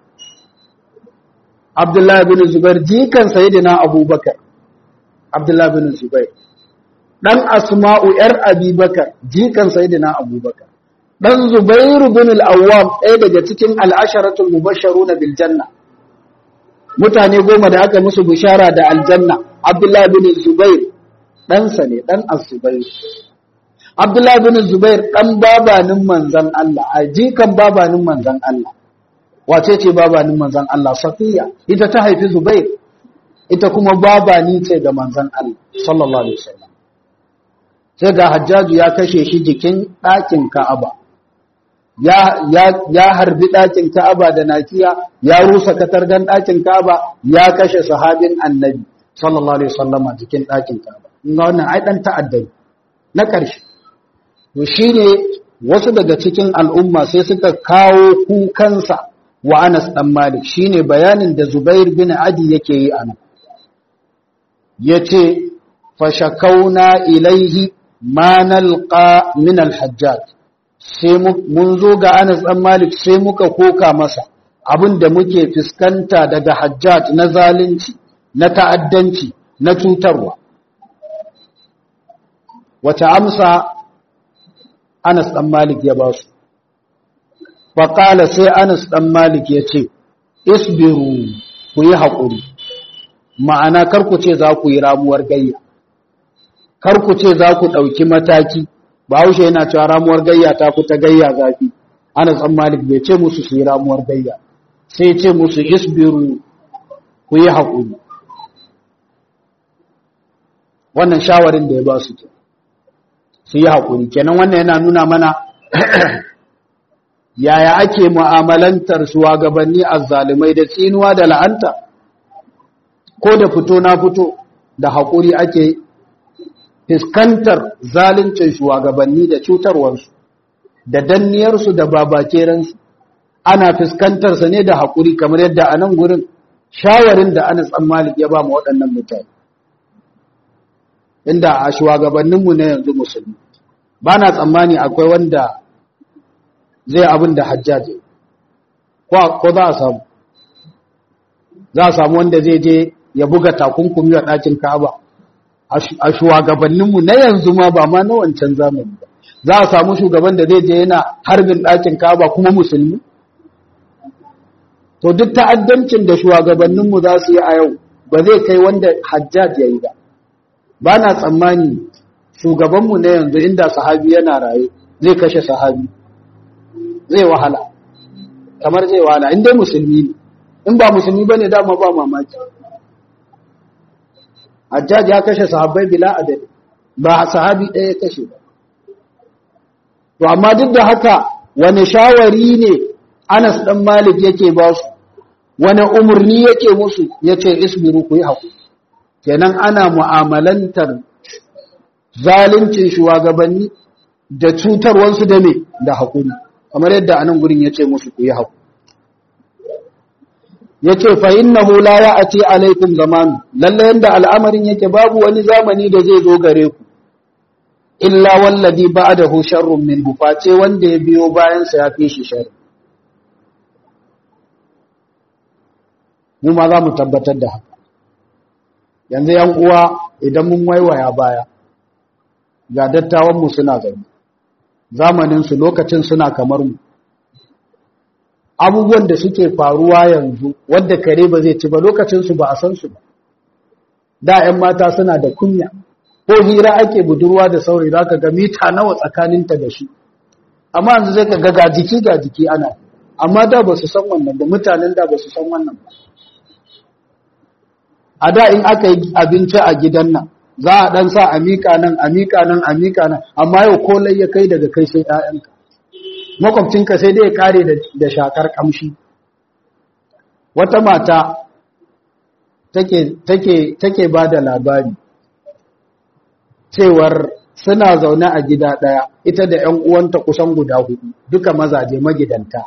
abdullah bin zubair jikan sayyidina abubakar abdullah bin zubair dan asma'u yar abubakar jikan sayyidina abubakar dan Zubairu bin al-Awwam ɗaya daga cikin al-asharatul mubashsharuna bil janna mutane goma da aka musu bishara da aljanna Abdullah bin Zubair dan sa ne dan Az-Zubair Abdullah bin Zubair dan babanin manzon Allah ajikan babanin manzon Allah wace ce babanin manzon Allah Safiya ita ta haifi Zubair ita kuma babani ce ga manzon Allah sallallahu alaihi wasallam sai ga Hajjaju ya kashe shi jikin ɗakin Ka'aba ya, ya, ya harbi ɗakin Ka'aba da nakiya, ya rusa katargan ɗakin Ka'aba, ya kashe sahabin annabi, sallallahu Alaihi wasallama jikin ɗakin Ka'aba. Inga wannan ai ɗan ta'addai na ƙarshe. To shi ne wasu daga cikin al'umma sai suka kawo kukansa wa Anas ɗan Malik, shi ne bayanin da Zubair bin Adi yake yi a nan. Ya ce, Fashakauna ilaihi ma nalqa min al-hajjaj sai mun zo ga Anas ɗan Malik sai muka koka masa abin da muke fuskanta daga Hajjaj na zalunci na ta'addanci na cutarwa wata amsa Anas ɗan Malik ya ba su faƙala sai Anas ɗan Malik ya ce isbiru ku yi haƙuri ma'ana karku ce za ku yi ramuwar gayya karku ce za ku ɗauki mataki Bahaushe yana cewa ramuwar gayya ta ku ta gayya zafi. Anas ɗan Malik bai ce musu su yi ramuwar gayya. Sai ce musu isbiru ku yi haƙuri. Wannan shawarin da ya ba su ke. Su yi haƙuri. Kenan wannan yana nuna mana yaya ake mu'amalantar shugabanni azzalumai da tsinuwa da la'anta ko da fito na fito da haƙuri ake fiskantar zaluncin shugabanni da cutarwarsu da danniyarsu da babakeransu ana fiskantarsa ne da haƙuri kamar yadda a nan gurin shawarin da Anas ɗan Malik ya ba mu waɗannan mutane inda a shugabanninmu na yanzu musulmi ba na tsammani akwai wanda zai abin da hajjaji ko za a samu za a samu wanda zai je ya buga takunkumi wa ɗakin ka'aba a shugabanninmu na yanzu ma ba ma na wancan zamani ba za a samu shugaban da zai je yana harbin ɗakin ka'aba kuma musulmi to duk ta'addancin da shugabanninmu za su yi a yau ba zai kai wanda hajjaj ya yi ba ba na tsammani shugabanmu na yanzu inda sahabi yana raye zai kashe sahabi zai wahala kamar zai wahala in dai musulmi ne in ba musulmi ba ne dama ba mamaki hajjaj ya kashe sahabbai bila adadi ba sahabi ɗaya ya kashe ba to amma duk da haka wani shawari ne anas ɗan malik yake ba su wani umarni yake musu ya ce isbiru ku yi haƙuri kenan ana mu'amalantar zalincin shugabanni da cutarwansu da me da haƙuri kamar yadda anan gurin ya ce musu ku yi haƙuri ya ce fa innahu la ya'ati alaikum zamanu lalle yanda al'amarin yake babu wani zamani da zai zo gare ku illa wallazi ba'dahu sharrun minhu face wanda ya biyo bayan sa ya fi shi sharri mu ma za mu tabbatar da haka yanzu yan uwa idan mun waiwaya baya ga dattawan mu suna zaune zamanin su lokacin suna kamar mu abubuwan da suke faruwa yanzu wadda kare ba zai ci ba lokacinsu ba a san su ba da 'yan mata suna da kunya ko hira ake budurwa da saurayi za ka ga mita nawa tsakaninta da shi amma yanzu zai ka ga ga jiki ga jiki ana amma da ba su san wannan ba mutanen da ba su san wannan ba a da in aka yi abinci a gidan nan za a dan sa a miƙa nan a miƙa nan a miƙa nan amma yau kolai ya kai daga kai sai 'ya'yanka makwabcinka sai dai ya kare da shakar kamshi wata mata take ba da labari cewar suna zaune a gida ɗaya ita da ‘yan uwanta kusan guda hudu duka mazaje magidanta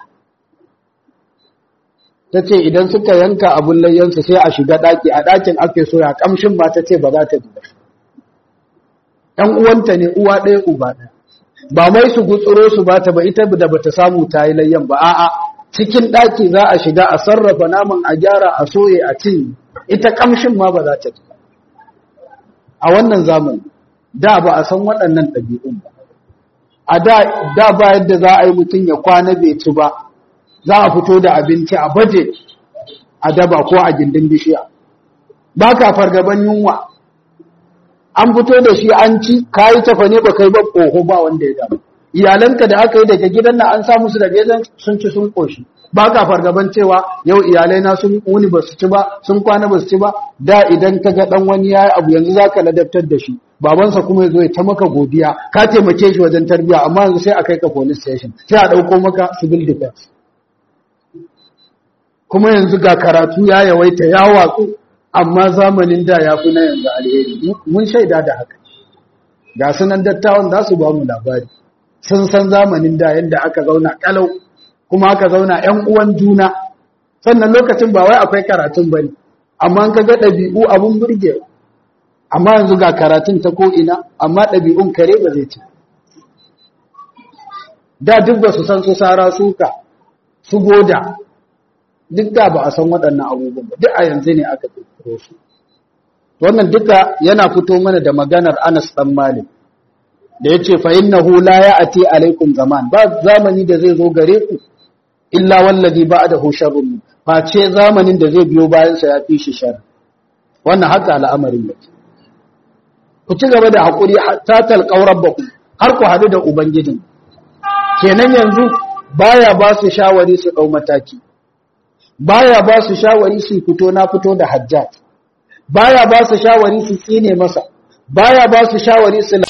ta ce idan suka yanka abin layyansu sai a shiga ɗaki a ɗakin ake soya kamshin ba ta ce ba za ta ji ‘yan uwanta ne uwa ɗaya uba ɗaya ba mai su gutsuro su ba ta ba ita da bata samu ta yi layyan ba a'a cikin ɗaki za a shiga a sarrafa naman a gyara a soye a cin ita kamshin ma ba za ta ci a wannan zamani da ba a san waɗannan ɗabi'un ba a da ba yadda za a yi mutum ya kwana bai ci ba za a fito da abinci a baje a daba ko a gindin bishiya ba ka fargaban yunwa an fito da shi an ci kayi tafa ne ba kai ba ƙoho ba wanda ya damu iyalanka da aka yi daga gidan nan an samu su daga gidan sun ci sun ƙoshi ba ka fargaban cewa yau iyalai na sun wuni ba su ci ba sun kwana ba su ci ba da idan ka ga dan wani yayi abu yanzu zaka ladabtar da shi babansa kuma ya zo ya ta maka godiya ka taimake shi wajen tarbiyya amma yanzu sai a kai ka police station sai a ɗauko maka civil defense kuma yanzu ga karatu ya yawaita ya watsu amma zamanin da ya fi na yanzu alheri mun shaida da haka ga sunan dattawan za su ba mu labari sun san zamanin da yadda aka zauna kalau kuma aka zauna ‘yan uwan juna sannan lokacin ba wai akwai karatun ba ne amma ka ga ɗabi'u abin burge amma yanzu ga karatun ta ko'ina amma ɗabi'un kare ba zai ci da duk ba su san su sara suka su goda duk da ba a san waɗannan abubuwan ba duk a yanzu ne aka ƙirƙiro su wannan duka yana fito mana da maganar Anas ɗan Malik da ya ce fa'in na hula ya ati alaikum zaman ba zamani da zai zo gare ku illa wallazi ba da husharun face zamanin da zai biyo bayansa ya fi shi shar wannan haka al'amarin da ku ci gaba da haƙuri ta talƙaurar ba ku har ku haɗu da ubangijin kenan yanzu baya ba su shawari su ɗau mataki baya ba su shawari su fito na fito da hajjat baya ba su shawari su tsine masa baya ba su shawari su